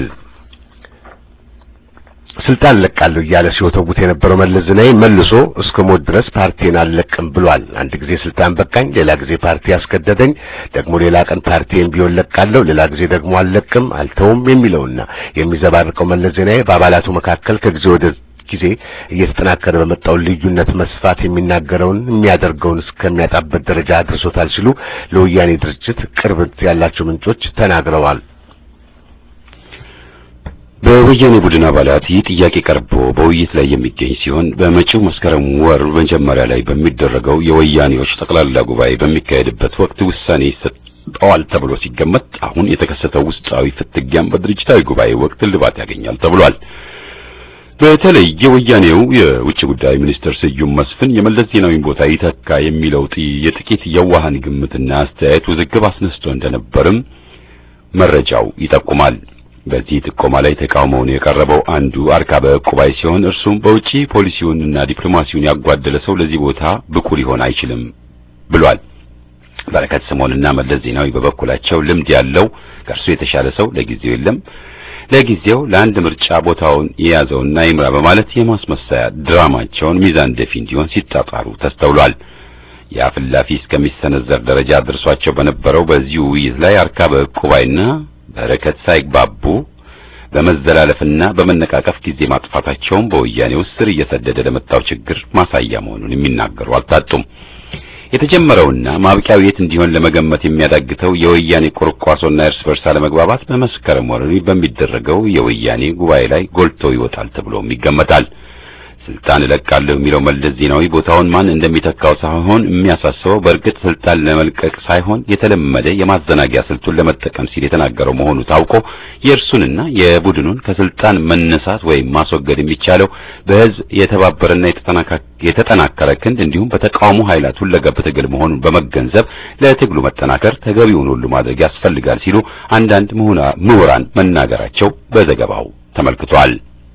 ስልጣን እለቃለሁ እያለ ሲወተውት የነበረው መለስ ዜናዊ መልሶ እስከ ሞት ድረስ ፓርቲን አልለቅም ብሏል። አንድ ጊዜ ስልጣን በቃኝ፣ ሌላ ጊዜ ፓርቲ ያስገደደኝ፣ ደግሞ ሌላ ቀን ፓርቲን ቢሆን ለቃለሁ፣ ሌላ ጊዜ ደግሞ አልለቅም አልተውም የሚለውና የሚዘባርቀው መለስ ዜናዊ በአባላቱ መካከል ከጊዜ ወደ ጊዜ እየተጠናከረ በመጣው ልዩነት መስፋት የሚናገረውን የሚያደርገውን እስከሚያጣበት ደረጃ አድርሶታል ሲሉ ለወያኔ ድርጅት ቅርበት ያላቸው ምንጮች ተናግረዋል። በወያኔ ቡድን አባላት ይህ ጥያቄ ቀርቦ በውይይት ላይ የሚገኝ ሲሆን በመጪው መስከረም ወር መጀመሪያ ላይ በሚደረገው የወያኔዎች ጠቅላላ ጉባኤ በሚካሄድበት ወቅት ውሳኔ ይሰጠዋል ተብሎ ሲገመት አሁን የተከሰተው ውስጣዊ ፍትጊያም በድርጅታዊ ጉባኤ ወቅት እልባት ያገኛል ተብሏል። በተለይ የወያኔው የውጭ ጉዳይ ሚኒስትር ስዩም መስፍን የመለስ ዜናዊን ቦታ ይተካ የሚለው የጥቂት የዋሃን ግምትና አስተያየት ውዝግብ አስነስቶ እንደነበርም መረጃው ይጠቁማል። በዚህ ጥቆማ ላይ ተቃውሞውን የቀረበው አንዱ አርካበ ዕቁባይ ሲሆን እርሱም በውጪ ፖሊሲውንና ዲፕሎማሲውን ያጓደለ ሰው ለዚህ ቦታ ብቁ ሊሆን አይችልም ብሏል። በረከት ስምዖንና መለስ ዜናዊ በበኩላቸው ልምድ ያለው ከእርሱ የተሻለ ሰው ለጊዜው የለም፣ ለጊዜው ለአንድ ምርጫ ቦታውን የያዘውና ይምራ በማለት የማስመሰያ ድራማቸውን ሚዛን ደፊ እንዲሆን ሲጣጣሩ ተስተውሏል። የአፍላፊ እስከሚሰነዘር ደረጃ ደርሷቸው በነበረው በዚሁ ውይይት ላይ አርካበ ዕቁባይና በረከት ሳይግባቡ በመዘላለፍና በመነቃቀፍ ጊዜ ማጥፋታቸውን በወያኔ ውስጥ ስር እየሰደደ ለመጣው ችግር ማሳያ መሆኑን የሚናገሩ አልታጡም። የተጀመረውና ማብቂያው የት እንዲሆን ለመገመት የሚያዳግተው የወያኔ ቁርቋሶና እርስ በርስ አለመግባባት በመስከረም ወር በሚደረገው የወያኔ ጉባኤ ላይ ጎልቶ ይወጣል ተብሎም ይገመታል። ስልጣን እለቃለሁ የሚለው መለስ ዜናዊ ቦታውን ማን እንደሚተካው ሳይሆን የሚያሳስበው በእርግጥ ስልጣን ለመልቀቅ ሳይሆን የተለመደ የማዘናጊያ ስልቱን ለመጠቀም ሲል የተናገረው መሆኑ ታውቆ የእርሱንና የቡድኑን ከስልጣን መነሳት ወይም ማስወገድ የሚቻለው በሕዝብ የተባበረና የተጠናከረ ክንድ እንዲሁም በተቃውሞ ኃይላት ሁለገብ ትግል መሆኑን በመገንዘብ ለትግሉ መጠናከር ተገቢውን ሁሉ ማድረግ ያስፈልጋል ሲሉ አንዳንድ ምሁራን መናገራቸው በዘገባው ተመልክቷል።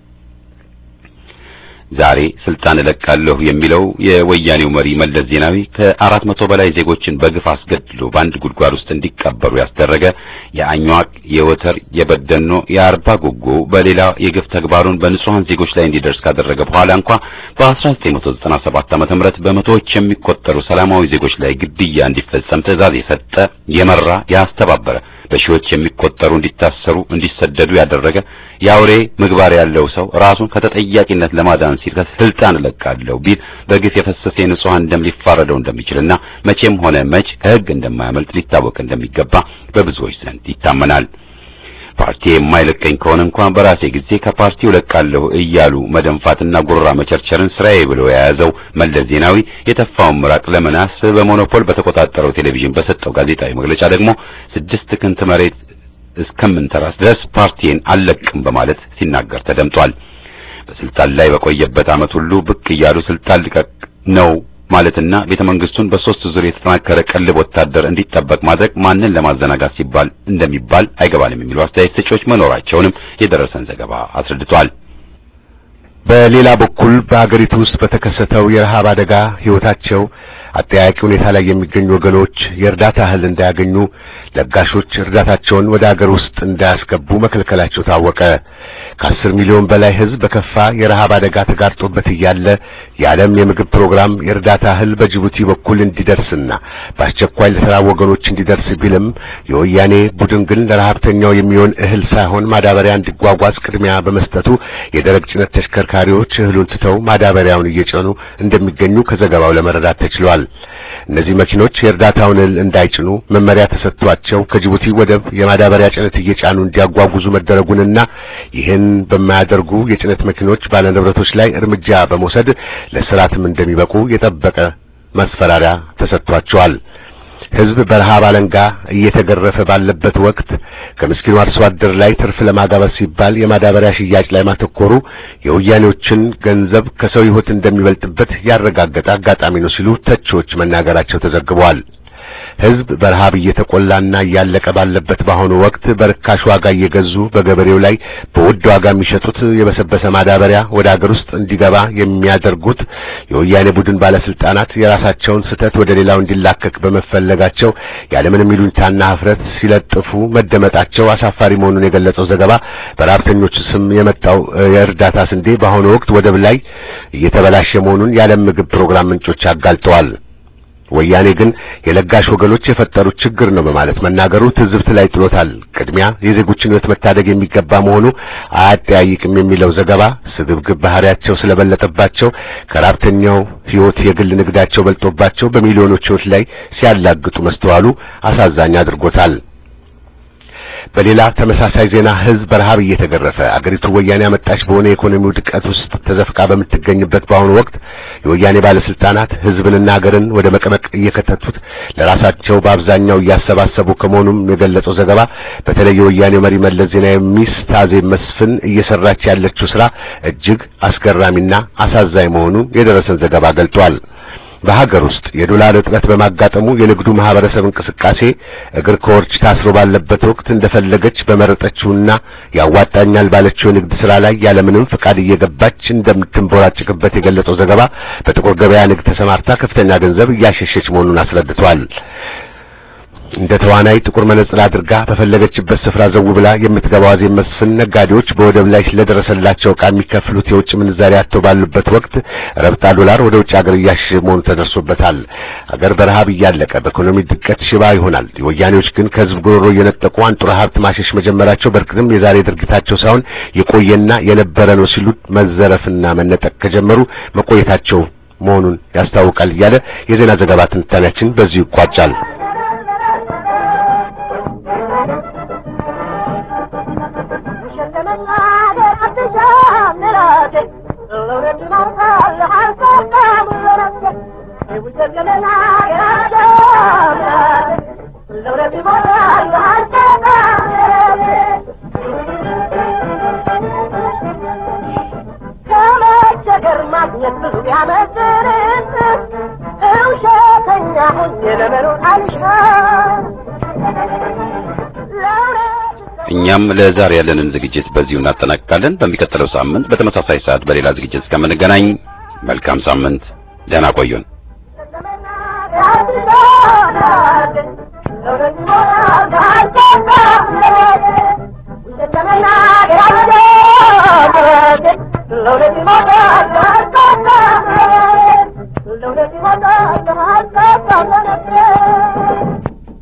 ዛሬ ስልጣን እለቃለሁ የሚለው የወያኔው መሪ መለስ ዜናዊ ከአራት መቶ በላይ ዜጎችን በግፍ አስገድሎ በአንድ ጉድጓድ ውስጥ እንዲቀበሩ ያስደረገ የአኟዋቅ፣ የወተር፣ የበደኖ፣ የአርባ ጉጉ በሌላ የግፍ ተግባሩን በንጹሃን ዜጎች ላይ እንዲደርስ ካደረገ በኋላ እንኳ በ1997 ዓመተ ምህረት በመቶዎች የሚቆጠሩ ሰላማዊ ዜጎች ላይ ግድያ እንዲፈጸም ትዕዛዝ የሰጠ የመራ ያስተባበረ በሺዎች የሚቆጠሩ እንዲታሰሩ፣ እንዲሰደዱ ያደረገ የአውሬ ምግባር ያለው ሰው ራሱን ከተጠያቂነት ለማዳን ሲል ከስልጣን እለቃለሁ ቢል በግፍ የፈሰሰ የንጹሐን ደም ሊፋረደው እንደሚችልና መቼም ሆነ መች ከሕግ እንደማያመልጥ ሊታወቅ እንደሚገባ በብዙዎች ዘንድ ይታመናል። ፓርቲ የማይለቀኝ ከሆነ እንኳን በራሴ ጊዜ ከፓርቲው ለቃለሁ እያሉ መደንፋትና ጉራ መቸርቸርን ስራዬ ብሎ የያዘው መለስ ዜናዊ የተፋውን ምራቅ ለመናስ በሞኖፖል በተቆጣጠረው ቴሌቪዥን በሰጠው ጋዜጣዊ መግለጫ ደግሞ ስድስት ክንት መሬት እስከምንተራስ ድረስ ፓርቲን አልለቅም በማለት ሲናገር ተደምጧል። በስልጣን ላይ በቆየበት ዓመት ሁሉ ብቅ እያሉ ስልጣን ልቀቅ ነው ማለትና ቤተ መንግስቱን በሶስት ዙር የተጠናከረ ቅልብ ወታደር እንዲጠበቅ ማድረግ ማንን ለማዘናጋት ሲባል እንደሚባል አይገባንም የሚሉ አስተያየት ሰጪዎች መኖራቸውንም የደረሰን ዘገባ አስረድቷል። በሌላ በኩል በአገሪቱ ውስጥ በተከሰተው የረሃብ አደጋ ሕይወታቸው አጠያቂ ሁኔታ ላይ የሚገኙ ወገኖች የእርዳታ እህል እንዳያገኙ ለጋሾች እርዳታቸውን ወደ አገር ውስጥ እንዳያስገቡ መከልከላቸው ታወቀ። ከአስር ሚሊዮን በላይ ሕዝብ በከፋ የረሃብ አደጋ ተጋርጦበት እያለ የዓለም የምግብ ፕሮግራም የእርዳታ እህል በጅቡቲ በኩል እንዲደርስና በአስቸኳይ ለተራቡ ወገኖች እንዲደርስ ቢልም የወያኔ ቡድን ግን ለረሃብተኛው የሚሆን እህል ሳይሆን ማዳበሪያ እንዲጓጓዝ ቅድሚያ በመስጠቱ የደረቅ ጭነት ተሽከርካሪዎች እህሉን ትተው ማዳበሪያውን እየጫኑ እንደሚገኙ ከዘገባው ለመረዳት ተችሏል። እነዚህ መኪኖች የእርዳታውን እህል እንዳይጭኑ መመሪያ ተሰጥቷቸው ከጅቡቲ ወደብ የማዳበሪያ ጭነት እየጫኑ እንዲያጓጉዙ መደረጉንና ይህን በማያደርጉ የጭነት መኪኖች ባለንብረቶች ላይ እርምጃ በመውሰድ ለስራትም እንደሚበቁ የጠበቀ ማስፈራሪያ ተሰጥቷቸዋል። ሕዝብ በረሃብ አለንጋ እየተገረፈ ባለበት ወቅት ከምስኪኑ አርሶ አደር ላይ ትርፍ ለማጋበስ ሲባል የማዳበሪያ ሽያጭ ላይ ማተኮሩ የወያኔዎችን ገንዘብ ከሰው ሕይወት እንደሚበልጥበት ያረጋገጠ አጋጣሚ ነው ሲሉ ተቺዎች መናገራቸው ተዘግቧል። ሕዝብ በረሃብ እየተቆላና እያለቀ ባለበት በአሁኑ ወቅት በርካሽ ዋጋ እየገዙ በገበሬው ላይ በውድ ዋጋ የሚሸጡት የበሰበሰ ማዳበሪያ ወደ አገር ውስጥ እንዲገባ የሚያደርጉት የወያኔ ቡድን ባለስልጣናት የራሳቸውን ስህተት ወደ ሌላው እንዲላከክ በመፈለጋቸው ያለምንም ይሉኝታና ኀፍረት ሲለጥፉ መደመጣቸው አሳፋሪ መሆኑን የገለጸው ዘገባ በረሃብተኞች ስም የመጣው የእርዳታ ስንዴ በአሁኑ ወቅት ወደብ ላይ እየተበላሸ መሆኑን የዓለም ምግብ ፕሮግራም ምንጮች አጋልጠዋል። ወያኔ ግን የለጋሽ ወገኖች የፈጠሩት ችግር ነው በማለት መናገሩ ትዝብት ላይ ጥሎታል። ቅድሚያ የዜጎችን ሕይወት መታደግ የሚገባ መሆኑ አያጠያይቅም የሚለው ዘገባ ስግብግብ ባህሪያቸው ስለበለጠባቸው ከራብተኛው ሕይወት የግል ንግዳቸው በልጦባቸው በሚሊዮኖች ሕይወት ላይ ሲያላግጡ መስተዋሉ አሳዛኝ አድርጎታል። በሌላ ተመሳሳይ ዜና ህዝብ በረሃብ እየተገረፈ አገሪቱ ወያኔ አመጣች በሆነ የኢኮኖሚው ድቀት ውስጥ ተዘፍቃ በምትገኝበት በአሁኑ ወቅት የወያኔ ባለስልጣናት ህዝብንና ሀገርን ወደ መቀመቅ እየከተቱት ለራሳቸው በአብዛኛው እያሰባሰቡ ከመሆኑም የገለጸው ዘገባ በተለይ የወያኔው መሪ መለስ ዜናዊ ሚስት አዜብ መስፍን እየሰራች ያለችው ስራ እጅግ አስገራሚና አሳዛኝ መሆኑን የደረሰን ዘገባ ገልጧል። በሀገር ውስጥ የዶላር እጥረት በማጋጠሙ የንግዱ ማህበረሰብ እንቅስቃሴ እግር ከወርች ታስሮ ባለበት ወቅት እንደፈለገች በመረጠችውና ያዋጣኛል ባለችው የንግድ ስራ ላይ ያለምንም ፍቃድ እየገባች እንደምትንቦራጭቅበት የገለጸው ዘገባ በጥቁር ገበያ ንግድ ተሰማርታ ከፍተኛ ገንዘብ እያሸሸች መሆኑን አስረድቷል። እንደ ተዋናይ ጥቁር መነጽር አድርጋ በፈለገችበት ስፍራ ዘው ብላ የምትገባው አዜብ መስፍን ነጋዴዎች በወደብ ላይ ስለደረሰላቸው ዕቃ የሚከፍሉት የውጭ ምንዛሪ አጥተው ባሉበት ወቅት ረብጣ ዶላር ወደ ውጭ ሀገር እያሸሸ መሆኑ ተደርሶበታል። ሀገር በረሃብ እያለቀ በኢኮኖሚ ድቀት ሽባ ይሆናል። የወያኔዎች ግን ከህዝብ ጉሮሮ እየነጠቁ አንጡራ ሀብት ማሸሽ መጀመራቸው በእርግጥም የዛሬ ድርጊታቸው ሳይሆን የቆየና የነበረ ነው ሲሉ መዘረፍና መነጠቅ ከጀመሩ መቆየታቸው መሆኑን ያስታውቃል እያለ የዜና ዘገባ ትንታኔያችን በዚሁ ይቋጫል። እኛም ለዛሬ ያለንን ዝግጅት በዚሁ እናጠናቅቃለን። በሚቀጥለው ሳምንት በተመሳሳይ ሰዓት በሌላ ዝግጅት እስከምንገናኝ መልካም ሳምንት፣ ደህና ቆዩን። Loaded